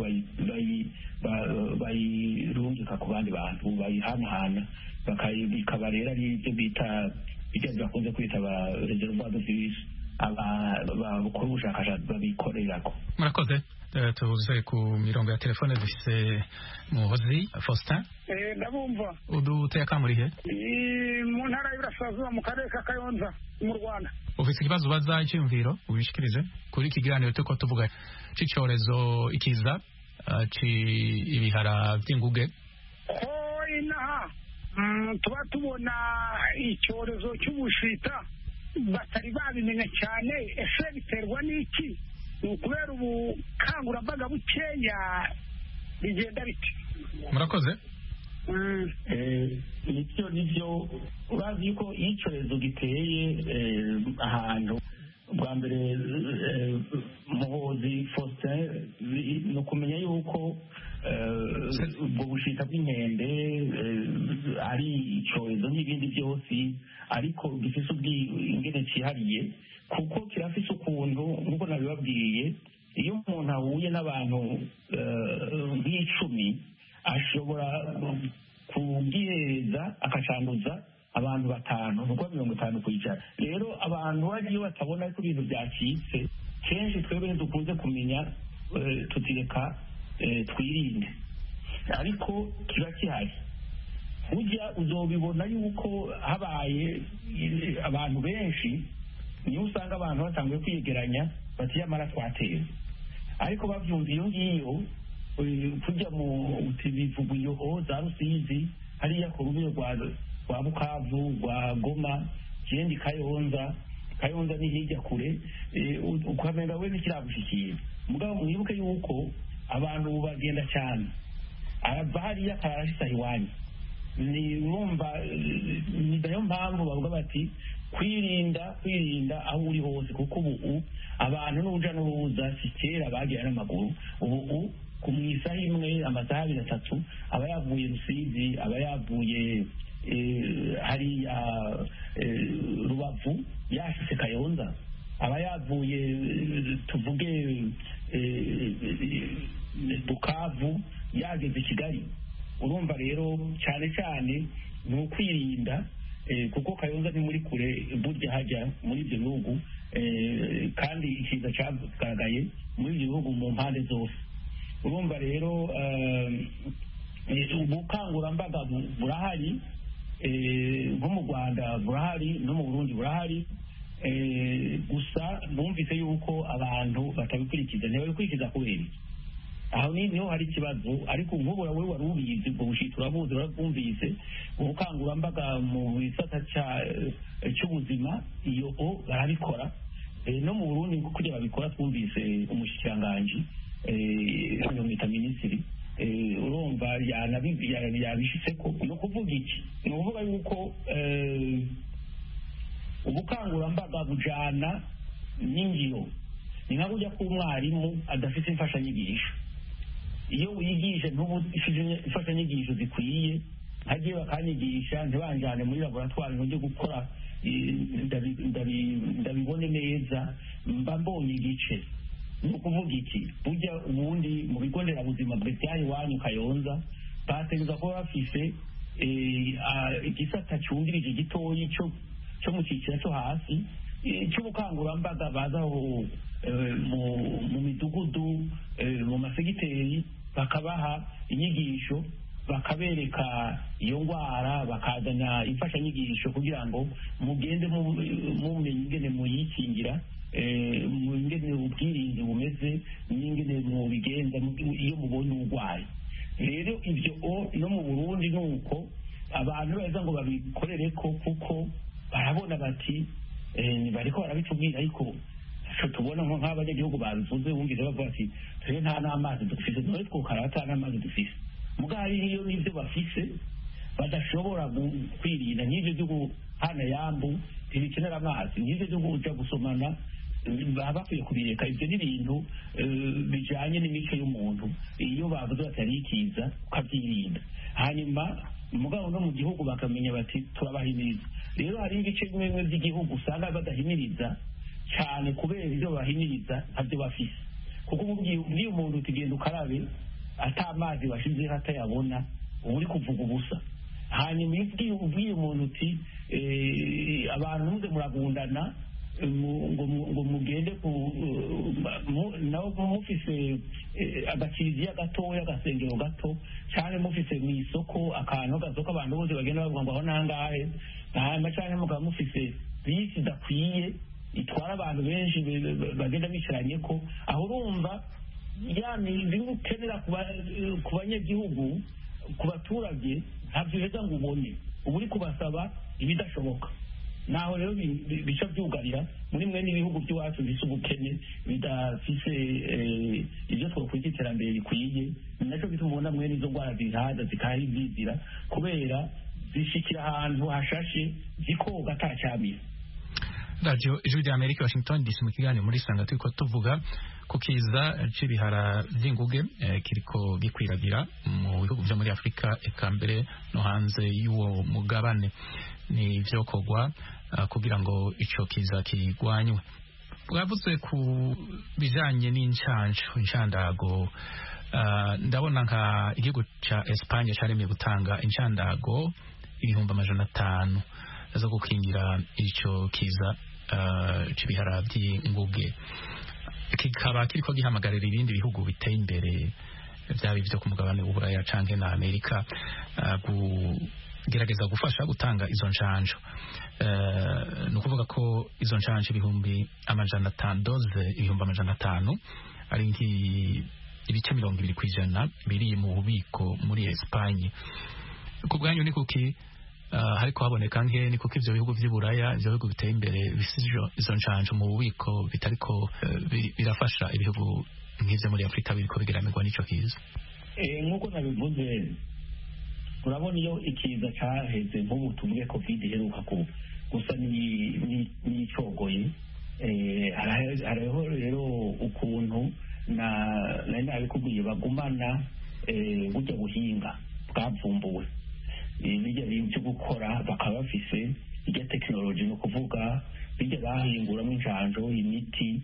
bayirungika ku bandi bantu bayihanahana bikaba rero ari ibyo bita ibyo bakunze kwita ba reservoir de virus abakora ubushakashatsi babikorerako murakoze tuze ku mirongo ya telefone dufise muhozi faustin ndabumva uduteye akamurihe mu ntara y'Iburasirazuba mu karere ka Kayonza mu Rwanda ufite ikibazo ubaza icyumviro ubishikirize kuri iki kiganiro turiko tuvuga c'icyorezo ikiza ibihara by'inguge ko inaha tuba tubona icyorezo cy'ubushita batari babimenya cyane ese biterwa n'iki ni ukubera ubukangurambaga bukeya bigenda biti murakoze nibyo nibyo urazi ko iyo icyorezo giteye ahantu bwa mbere muhozi faustin ni ukumenya yuko ubwo bushita bw'inkende ari icyorezo n'ibindi byose ariko gifite ubwingene cyihariye kuko kirafise ukuntu nk'uko nabibabwiye iyo umuntu ahuye n'abantu nk'icumi ashobora kubwihereza akacanduza abantu batanu ni ukuvuga mirongo itanu ku ijana rero abantu bagiye batabona ko ibintu byacitse kenshi twebwe dukunze kumenya tutireka twirinde ariko kiba gihari ujya uzobibona yuko habaye abantu benshi niyo usanga abantu batanguye kwiyegeranya bati yamara twateye ariko babyumva iyo ngiyo kujya mu bivuguyo za rusizi hariya ku rubiro rwa bukavu rwa goma ikindi kayonza kayonza ni hirya kure ukamenya we ntikiragushyikira mugabo mwibuke yuko abantu bagenda cyane arava hariya akararashisa iwanyu ni mwumva ni nayo mpamvu bavuga bati kwirinda kwirinda aho uri hose kuko ubu abantu n'uruja n'uruza si kera bagira n'amaguru ubu ku mu isaha imwe amasaha abiri atatu aba yavuye rusizi aba yavuye hariya rubavu yashyize kayonza aba yavuye tuvuge bukavu yageze kigali urumva rero cyane cyane ni ukwirinda kuko kayonza ni muri kure burya hajya muri ibyo bihugu kandi ikiza cyagaragaye muri ibyo bihugu mu mpande zose urumva rero ubukangurambaga burahari nko mu rwanda burahari no mu burundi burahari gusa numvise yuko abantu batabikurikiza ntibabikurikiza kubera aho niho hari ikibazo ariko nk'ubu wowe wari ubizi ubwo bushita urabuzi urabwumvise ubukangurambaga mu gisata cy'ubuzima iyo o barabikora no mu burundi kugira babikora twumvise umushikiranganji mwita minisitiri urumva yabishyize ko ni ukuvuga iki ni ukuvuga yuko ubukangurambaga bujyana n'ingiro ni nka kujya k'umwarimu adafite imfashanyigisho iyo wigisha imfashanyigisho zikwiye hagiye bakanyigisha ntibanjyane muri laboratwari ngo njye gukora ndabibone neza mba mbonye igice ni ukuvuga iki burya ubundi mu bigo nderabuzima bw'ibyaha iwanyu kayonza bategereza kuba bafise igisata cyungirije gitoyi cyo mu cyiciro cyo hasi cy'ubukangurambaga bazaho mu midugudu mu masegiteri bakabaha inyigisho bakabereka iyo ndwara bakazana imfashanyigisho kugira ngo mugende mumenye ingene muyikingira ingene ubwirinzi bumeze n'ingene mubigenza iyo mubonye uburwayi rero ibyo no mu burundi ni uko abantu beza ngo babikorere ko kuko barabona bati bariko barabitubwira ariko tubona nko nk'abanyagihugu babivuze wumvise bavuga ati twe nta n'amazi dufise none twokara ata n'amazi dufise mugabo hariyo n'ibyo bafise badashobora kwirinda nk'ibyo byo guhana yambu ntibikenera amazi nk'ibyo byo kuja gusomana baba bakwiye kubireka ibyo ni ibintu bijanye n'imico y'umuntu iyo bavuze bati hariho ikiza ukabyirinda hanyuma mugabo no mu gihugu bakamenya bati turabahimiriza rero hari ibice bimwe bimwe by'igihugu usanga badahimiriza cyane kubera ibyo bahimiriza ntabyo bafise kuko ubwiye umuntu tugenda ukarabe ata amazi washizeho atayabona uba uri kuvuga ubusa hanyuma iyo ubwiye umuntu uti abantu muze muragundana ngo mugende nabo mufise agakiriziya gatoya agasengero gato cyangwa mufise mu isoko akantu gasoko abantu bose bagenda bavuga ngo aho nangahe hanyuma cyangwa mukaba mufise bisi idakwiye itwara abantu benshi bagenda bicaranye ko aho urumva ya mizi ukenera ku banyagihugu ku baturage ntabyo uheza ngo ubone uba uri kubasaba ibidashoboka naho rero bica byugarira muri mwe n'ibihugu by'iwacu bisa ubukene bidafise ibyo twakwita iterambere rikwiye ni nacyo bituma ubona mwe n'izo ndwara zihaza zikaha izizira kubera zishikira ahantu hashashe zikoga atacyamira radiyo ijwi rya amerika washington dc mu kiganiro muri sanga turiko tuvuga ku kiza c'ibihara vy'inguge eh, kiriko gikwiragira mu bihugu vyo muri afurika eka mbere no hanze y'uwo mugabane ni vyokorwa uh, kugira ngo ico kiza kigwanywe bwavuze ku bijanye n'incanco incandago uh, ndabona nka igihugu ca Espagne caremeye gutanga incandago ibihumbi amajana atanu zo gukingira ico kiza uh, c'ibihara vy'inguge kikaba kiriko gihamagarira ibindi bihugu biteye imbere vyaba ivyo ku mugabane w'uburaya canke na amerika uh, kugerageza gufasha gutanga izo ncanco uh, ni ukuvuga ko izo ncanco ibihumbi amajana atanu doze ibihumbi amajana atanu ari ibice mirongo ibiri kw'ijana biri mu bubiko muri espanye ku bwanyu ni kuki Uh, hariko haboneka nke ni kuko ivyo bihugu vy'uburaya ivyo bihugu biteye imbere bisijo izo ncanco mu bubiko bitariko uh, birafasha ibihugu nk'ivyo muri afurika biriko bigeramirwa n'ico kiza nk'uko nabivuze urabona iyo ikiza caheze nk'ubu tuvuge covid iheruka ku gusa n'icogoye hariho rero ukuntu nari nabikubwiye bagumana burya buhinga bwavumbuwe bijya byo gukora bakaba bafise irya tekinoloji ni ukuvuga bijya bahinguramo injanjo imiti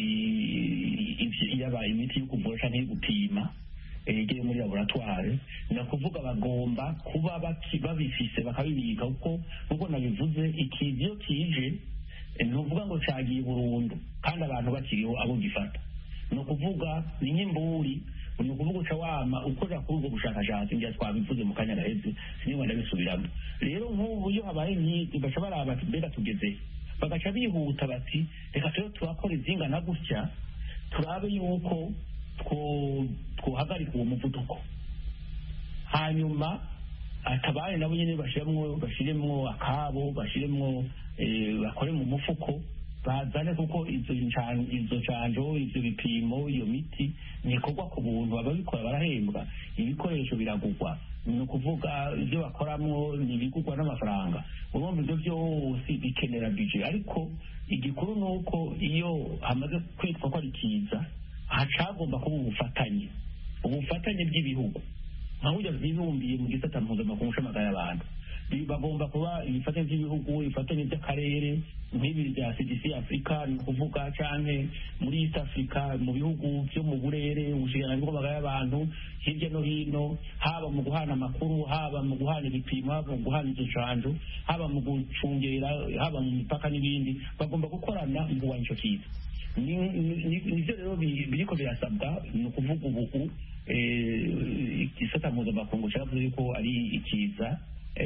yaba imiti yo kuvura cyangwa yo gupima igiye muri laboratware ni ukuvuga bagomba kuba babifise bakabibika kuko nk'uko nabivuze ikizi iyo kije ni ukuvuga ngo cyagiye burundu kandi abantu bakiriho abo gifata ni ukuvuga ni nk'imburi ni ukuvuga uca wama ukorera kuri ubwo bushakashatsi njya twabivuze mu kanya gaheze sinigwa ndabisubiramo rero nk'ubu iyo habaye nk'izi baca baraba bati mbega tugeze bagaca bihuta bati reka turiho turakora izingana gutya turabe yuko twohagarika uwo muvuduko hanyuma atabaye nabo nyine bashiremwo bashiremwo akabo bashiremwo bakore mu mufuko bazane kuko izo izo canjo ivyo bipimo iyo miti nikorwa ku buntu ababikora barahembwa ibikoresho biragurwa ni ukuvuga ibyo bakoramwo ni ibigurwa n'amafaranga urumva ibyo byose bikenera bije ariko igikuru ni uko iyo hamaze kwitwa ko ari kiza hacagomba kuba ubufatanye ubufatanye bw'ibihugu nka burya bwibumbiye mu gisata mpuzamakungu c'amagara y'abantu bagomba kuba ibifatanye by'ibihugu ibifatanye by'akarere nk'ibi bya cdc afurika ni ukuvuga canke muri east africa mu bihugu byo mu burere ubushikiranganji bw'amagara y'abantu hirya no hino haba mu guhana amakuru haba mu guhana ibipimo haba mu guhana izo canjo haba mu gucungera haba mu mipaka n'ibindi bagomba gukorana mu kurwanya ico kiza nivyo rero biriko birasabwa ni ukuvuga ubu igisata mpuzamakungu cyavuze yuko ari ikiza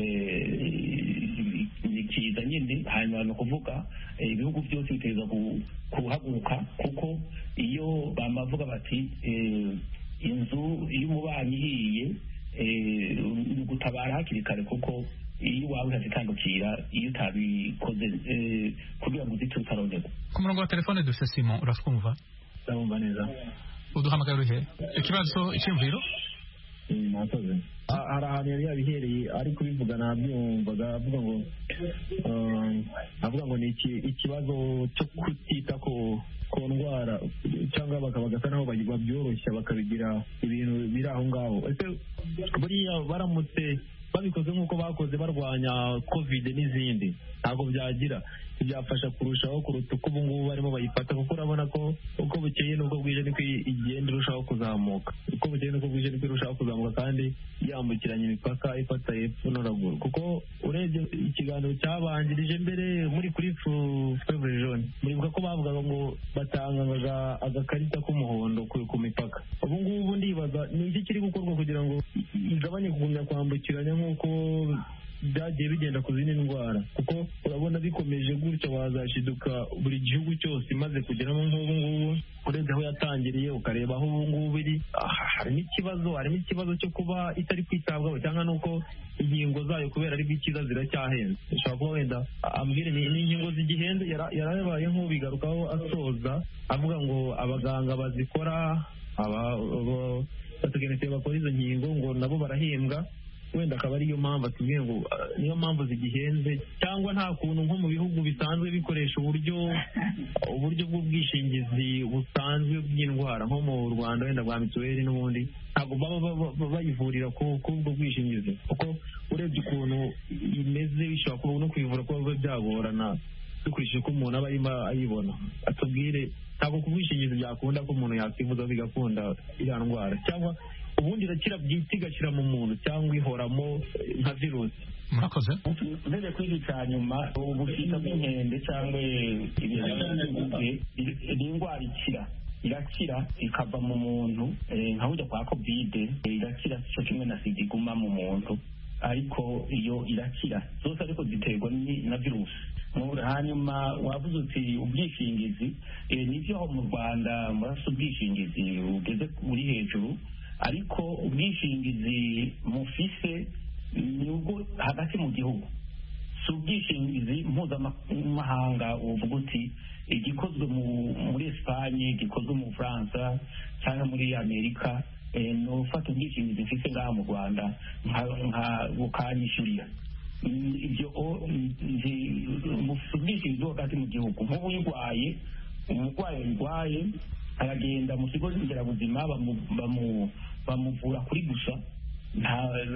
ni kiza nyine hanyuma ni ukuvuga ibihugu byose biteza kuhaguruka kuko iyo bamavuga bati inzu y'umubanyi ihiye ni ugutabara hakiri kare kuko iyo iwawe utazitandukira iyo utabikoze kugira ngo uzite utaronerwa ku murongo wa telefone dufite simo uratwumva ndabumva neza uduhamagara urihe ikibazo icyumviro mwakoze Ah, hari ahantu yari yabihereye ari kubivuga nabyumvaga avuga ngo um, avuga ngo ni iki- ikibazo cyo kutita ku ku ndwara cyangwa bakaba bagasa naho bayi- babyoroshya bakabigira ibintu biri aho ngaho ese buriya baramutse babikoze nk'uko bakoze barwanya covid n'izindi ntabwo byagira byafasha kurushaho kuruta uko ubu ngubu barimo bayifata kuko urabona ko uko bukeye n'ubwo bwije niko igenda irushaho kuzamuka uko bukeye n'uko bwije niko irushaho kuzamuka kandi yambukiranya imipaka ifata hepfo no ruguru kuko urebye ikiganiro cyabanjirije mbere muri kuri fevre jaune muribuka ko bavugaga ngo batangaga agakarita k'umuhondo ku ku mipaka ubu ngubu ndibaza ni iki kiri gukorwa kugira ngo i- igabanye kugumya kwambukiranya nk'uko byagiye bigenda ku zindi ndwara kuko urabona bikomeje gutya wazashiduka buri gihugu cyose imaze kugeramo nk'ubu ngubu urebye aho yatangiriye ukareba aho ubu ngubu iri ah, harimo ikibazo harimo ikibazo cyo kuba itari kwitabwaho cyangwa nuko inkingo zayo kubera ari bw'ikiza ziracyahenze ushobora kuba wenda ambwire ni ni inkingo zigihenze yara- yarabaye nk'ubigarukaho asoza avuga ngo abaganga bazikora aba- aba- abatekinisiye bakora izo nkingo ngo nabo barahembwa wenda akaba ariyo mpamvu atubwiye ngo ah, niyo mpamvu zigihenze cyangwa nta kuntu nko mu bihugu bisanzwe bikoresha uburyo uburyo bw'ubwishingizi busanzwe bw'indwara nko mu rwanda wenda bwa mituweli n'ubundi ntabwo baba baba- baba bayivurira ku ku ubwo bwishingizi kuko urebye ukuntu imeze bishobora kuba no kwivura kuba biba byagorana dukurikije uko umuntu aba arimo ayibona atubwire ntabwo ku bwishingizi byakunda ko umuntu yakwivuza bigakunda iriya ndwara cyangwa ubundi irakira bwite igashira mu muntu cyangwa ihoramo eh, nka virusi murakoze mbere kuri iki cya nyuma ubushita bw'inkende cyangwa ibihugu ni indwara ikira irakira ikava mu muntu eh, nka burya kwa kovide eh, irakira cyo kimwe na sida iguma mu muntu ariko iyo irakira zose ariko ziterwa ni- na virusi Mu- hanyuma wavuze uti ubwishingizi eh, nibyo aho mu rwanda murasa ubwishingizi bugeze buri hejuru ariko ubwishingizi mufise ni ubwo hagati mu gihugu si ubwishingizi mpuzamahanga uvuga uti igikozwe mu- muri esipanye gikozwe mu bufaransa cyangwa muri amerika eh, ni ufata ubwishingizi mfite ngaha mu rwanda nka- nka bukanyishyurira Mm, ibyo o- nzi- mufite ubwishingizi bwo hagati mu gihugu nk'ubu uyirwaye umurwayi urwaye aragenda mu kigo nderabuzima bamu- bamu- bamuvura kuri gusa nta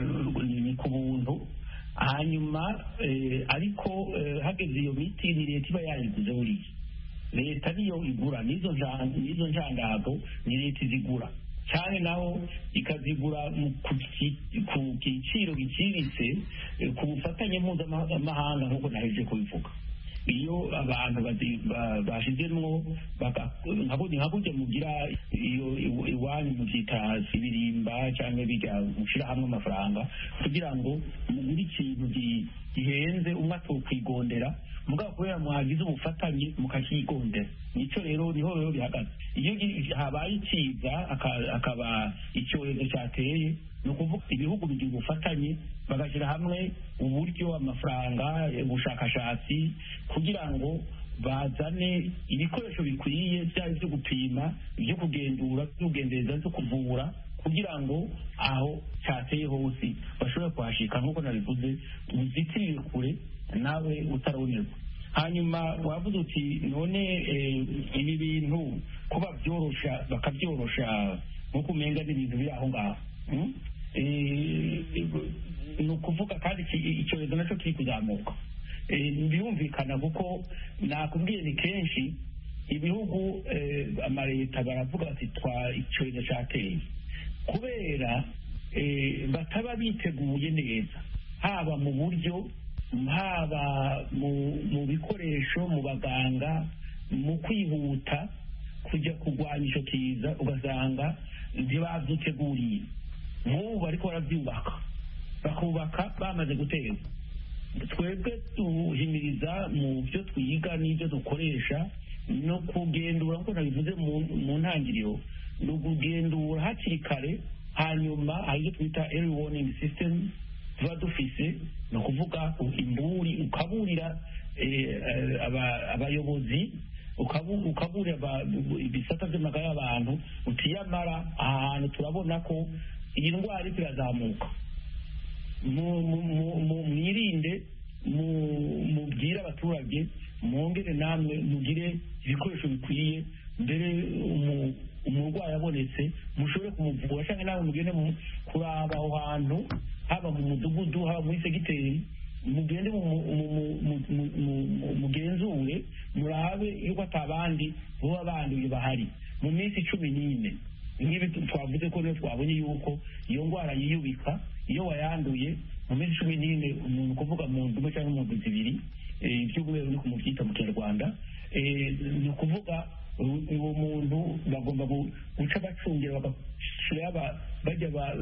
ni ku buntu hanyuma eh, ariko eh, hageze iyo miti ni leta iba yayiguze buriya leta niyo igura n'izo nja- n'izo njandago ni leta izigura cyane naho ikazigura mu- ku ki- ku giciro giciriritse eh, ku bufatanye mpuzamahanga nk'uko naheje kubivuga iyo abantu bazi- ba- bashizemwo baka- nka burya nka burya mugira iyo iw- iwanyu mubyita ibirimba cyangwa bijya mushyira hamwe amafaranga kugira ngo mugure ikintu gi- gihenze umwe atokwigondera mugabo kubera mwagize ubufatanye mukakigondera nicyo rero niho rero bihagaze iyo gi- habaye ikiza aka- akaba icyorezo cyateye ni ukuvuga ibihugu bigira ubufatanye bagashyira hamwe uburyo amafaranga ubushakashatsi kugira ngo bazane ibikoresho bikwiye byaba ibyo gupima ibyo kugendura ibyo kugendereza byo kuvura kugira ngo aho cyateye hose bashobore kuhashika nk'uko nabivuze uzitirire kure nawe utaronerwa hanyuma wavuze uti none eh, ibi bintu kuba byorosha bakabyorosha nk'uko umenga n'ibintu biri aho ngaho Mm? Eh, ni ukuvuga kandi iki- icyorezo nacyo kiri kuzamuka Eh, birumvikana kuko nakubwiye ni kenshi ibihugu eh, amaleta baravuga bati twa icyorezo cyateye kubera eh, bataba biteguye neza haba mu buryo haba mu mu bikoresho mu baganga mu kwihuta kujya kurwanya icyo kiza ugasanga ntibabyiteguriye nk'ubu bariko barabyubaka bakubaka bamaze guterwa twebwe duhimiriza mu byo twiga n'ibyo dukoresha no kugendura nk'uko nabivuze mu- mu ntangiriro ni ukugendura hakiri kare hanyuma hari ibyo twita early warning system tuba dufise ni ukuvuga imburi ukaburira eh, eh, aba- abayobozi ukabu- ukaburira aba- ibisata by'amagara y'abantu utiyamara aha hantu turabona ko iyi ndwara iriko irazamuka mu- mu- mu- mu- mwirinde mu- mubwire abaturage mwongere namwe mugire ibikoresho bikwiye mbere umu- umurwayi abonetse mushobore kumuvura cyangwa nawe mugende mu- kuraba aho hantu haba mu mudugudu haba muri segiteri mugende mu- mu- mu- mu- mu- mu- mu- mugenzure murabe yuko atabandi baba banduye bahari mu minsi cumi n'ine nk'ibi twavuze ko niyo twabonye yuko iyo ndwara yiyubika iyo wayanduye mu minsi cumi n'ine umuntu kuvuga mu ndimi cyangwa mu ndwi zibiri eh, iby'ububero ni kumubyita mu kinyarwanda eh, ni ukuvuga u- uwo muntu bagomba gu- guca bacungira bagashyira aba- bajya ba-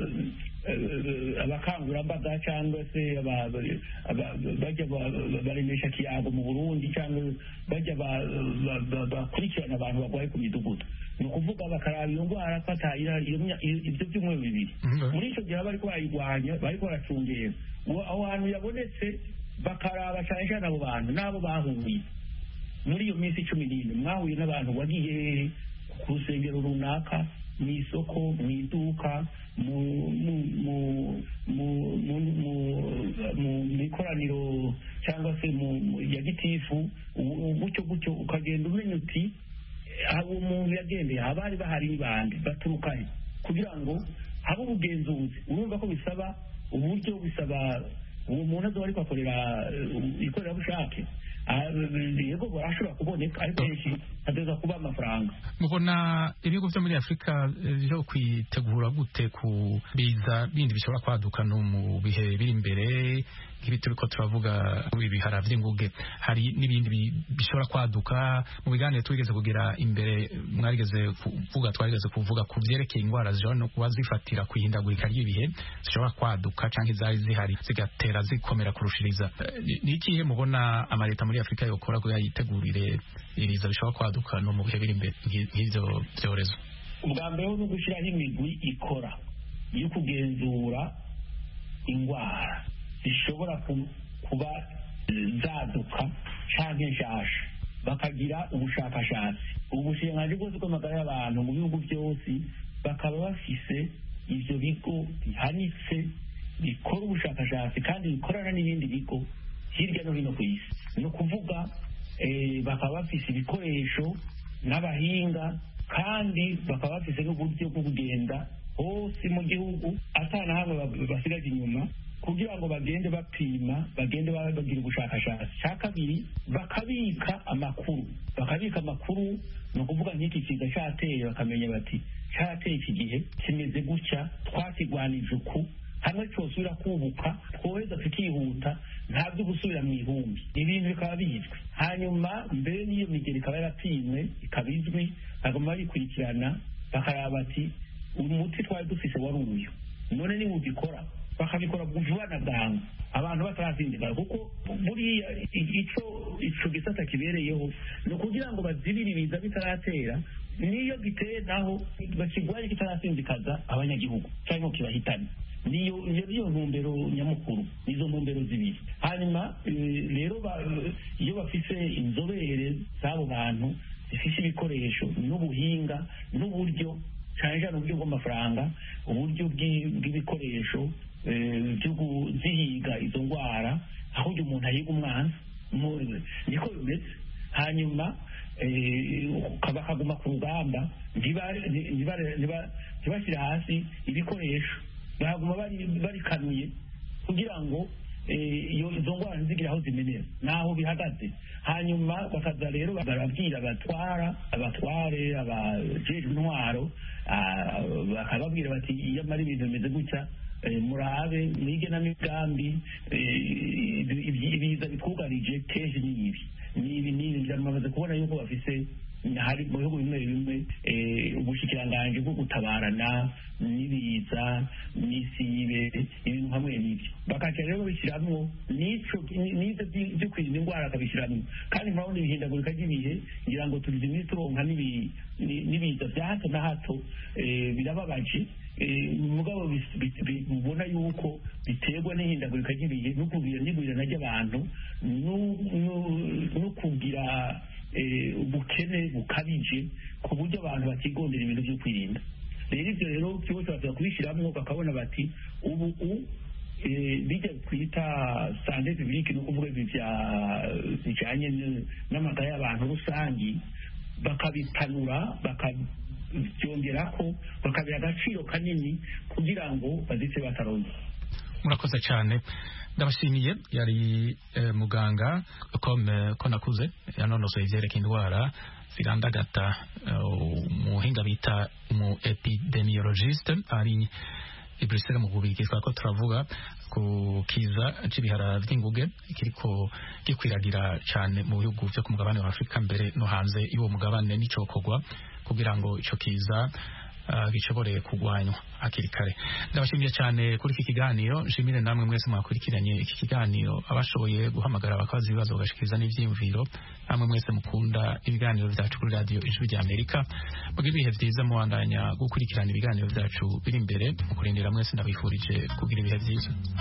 eh, abakangurambaga cyangwa se aba- aba- bajya ba- baremesha kiyago mu burundi cyangwa bajya ba- ba- ba- bakurikirana abantu barwaye ku midugudu ni ukuvuga bakaraba iyo ndwara ko atayirari iyo mya- iyo- ibyo byumweru bibiri muri icyo gihe bariko barayirwanya bariko baracungera Uwo- aho hantu yabonetse bakaraba cyane cyane abo bantu n'abo bahuye muri iyo minsi cumi n'ine mwahuye n'abantu wagiye hehe ku rusengero runaka mu isoko mu iduka mu mu- mu- mu- mu- mu- mu- mu ikoraniro cyangwa se mu mu- ya gitifu u- gutyo gutyo ukagenda umenya uti abo umuntu yagendeye abari bahari ni bande baturuka he kugira ngo habe ubugenzuzi urumva ko bisaba uburyo bisaba uwo muntu azoba ariko akorera eh, ikorerabushake Ah, yego barashobora kuboneka ariko henshi hateza kuba amafaranga mubona ibihugu byo muri afurika eh, byo kwitegura gute ku biza bindi bishobora kwaduka no mu bihe biri imbere nk'ibi turiko turavuga muri bihara vy'inguge hari n'ibindi bi- bishobora kwaduka mu biganiro twigeze kugira imbere mwarigeze kuvuga twarigeze kuvuga ku vyerekeye ingwara zishobora no kuba zifatira kwihindagurika ry'ibihe zishobora kwaduka canke zari zihari zigatera zikomera kurushiriza Eh, ni- ni ikihe mubona amaleta muri afurika yokora kugira yitegurire ibiza bishobora kwaduka no mu bihe biri imbere nk'i- nk'ivyo vyorezo ubwa mbere ni ugushyiraho imigwi ikora yo kugenzura indwara zishobora ku- kuba eh, zaduka cyangwa nshasha bakagira ubushakashatsi ubushinganzi bwose bw'amagara y'abantu mu bihugu byose bakaba bafise ibyo bigo bihanitse bikora ubushakashatsi kandi bikorana n'ibindi bigo hirya no hino ku isi ni ukuvuga eh, bakaba bafise ibikoresho n'abahinga kandi bakaba bafise n'uburyo bwo kugenda hose mu gihugu atana hamwe ba- basigaje inyuma kugira ngo bagende bapima bagende ba- bagira ubushakashatsi cya kabiri bakabika amakuru bakabika amakuru ni ukuvuga nk'iki kiza cyateye bakamenya bati cyateye iki gihe kimeze gutya twakigwanije uku hamwe cyosubira kubuka twoheza tukihuta nta byo gusubira mu ihumbi ibintu bikaba bizwi hanyuma mbere n'iyo migeri ikaba yarapimwe ikaba izwi bagomba bayikurikirana bakaraba bati umuti twari dufise wari uyu none niba ubikora bakabikora vuba na bwangu abantu batarazindigara kuko buriya ico ico gisata kibereyeho ni ukugira ngo bazibire ibiza bitaratera niyo giteye naho bakigwaye kitarasinzikaza abanyagihugu cyangwa ngo kibahitane niyo iyo niyo ntumbero nyamukuru nizo ntumbero zibiri hanyuma eh, rero ba- iyo bafise inzobere z'abo bantu zifise ibikoresho n'ubuhinga n'uburyo cyane cyane uburyo bw'amafaranga uburyo bw'i- bw'ibikoresho eh, byo kuzihiga izo ndwara aho uyu umuntu ahiga umwana mu- niko bimeze hanyuma eh, bakaguma ku rugamba ntiba- ntiba- ntiba- ntibashyire hasi ibikoresho baguma bari- barikanuye kugira ngo eh, iyo izo ndwara ntizigire aho zimenera n'aho bihagaze hanyuma bakaza rero barabwira abatwara abatware abajejwe intwaro ah, bakababwira bati iyo amara ibintu bimeze gutya eh, murabe mwige n'amigambi eh, ibi- ibi- ibiza bitwugarije kenshi ni ibi ni ibi ni ibi bamaze kubona yuko bafise hari mu bihugu bimwe bimwe eh, ubushikiranganji bwo gutabarana n'ibiza n'isibe ibintu hamwe n'ibyo bakaca rero babishyiramo n'ico n'ibyo byi- byo kwirinda indwara bakabishyiramo kandi murabona ibihindagurika ry'ibihe ngira ngo tugize iminsi turonka n'ibi- ni- n'ibiza bya hato na hato eh, birababaje Eh, mugabo bis- bis- bi- ubona yuko biterwa n'ihindagurika ry'ibihe no kugira n'igwirana ry'abantu no- no- no kugira eh, ubukene bukabije ku buryo abantu batigondera ibintu byo kwirinda rero ibyo rero byose baza kubishyiramo bakabona bati ubu u bijya twita sante publique ni ukuvuga ibi bijyanye n'amagara y'abantu rusange bakabipanura bakabyongera ko bakabiha agaciro kanini kugira ngo bazite bataronze murakoze cyane ndabashimiye yari muganga ko nakuze yanonosoye ibyerekeye indwara zirandagata umuhinga bita umu epidemiologiste ari i Bruxelles mu bubirigi twako turavuga ku kiza c'ibihara vy'inguge kiriko gikwiragira cane mu bihugu vyo ku mugabane wa Afrika mbere no hanze y'uwo mugabane n'icokorwa kugira ngo ico kiza uh, gishobore kugwanywa hakiri kare ndabashimiye cyane kuri iki kiganiro nshimire namwe mwese mwakurikiranye iki kiganiro abashoboye guhamagara bakabaza ibibazo bagashikiriza n'ivyiyumviro namwe mwese mukunda ibiganiro vyacu kuri radio ijwi rya Amerika mugira ibihe vyiza muwandanya gukurikirana ibiganiro vyacu biri imbere mu kurindira mwese ndabifurije kugira ibihe vyiza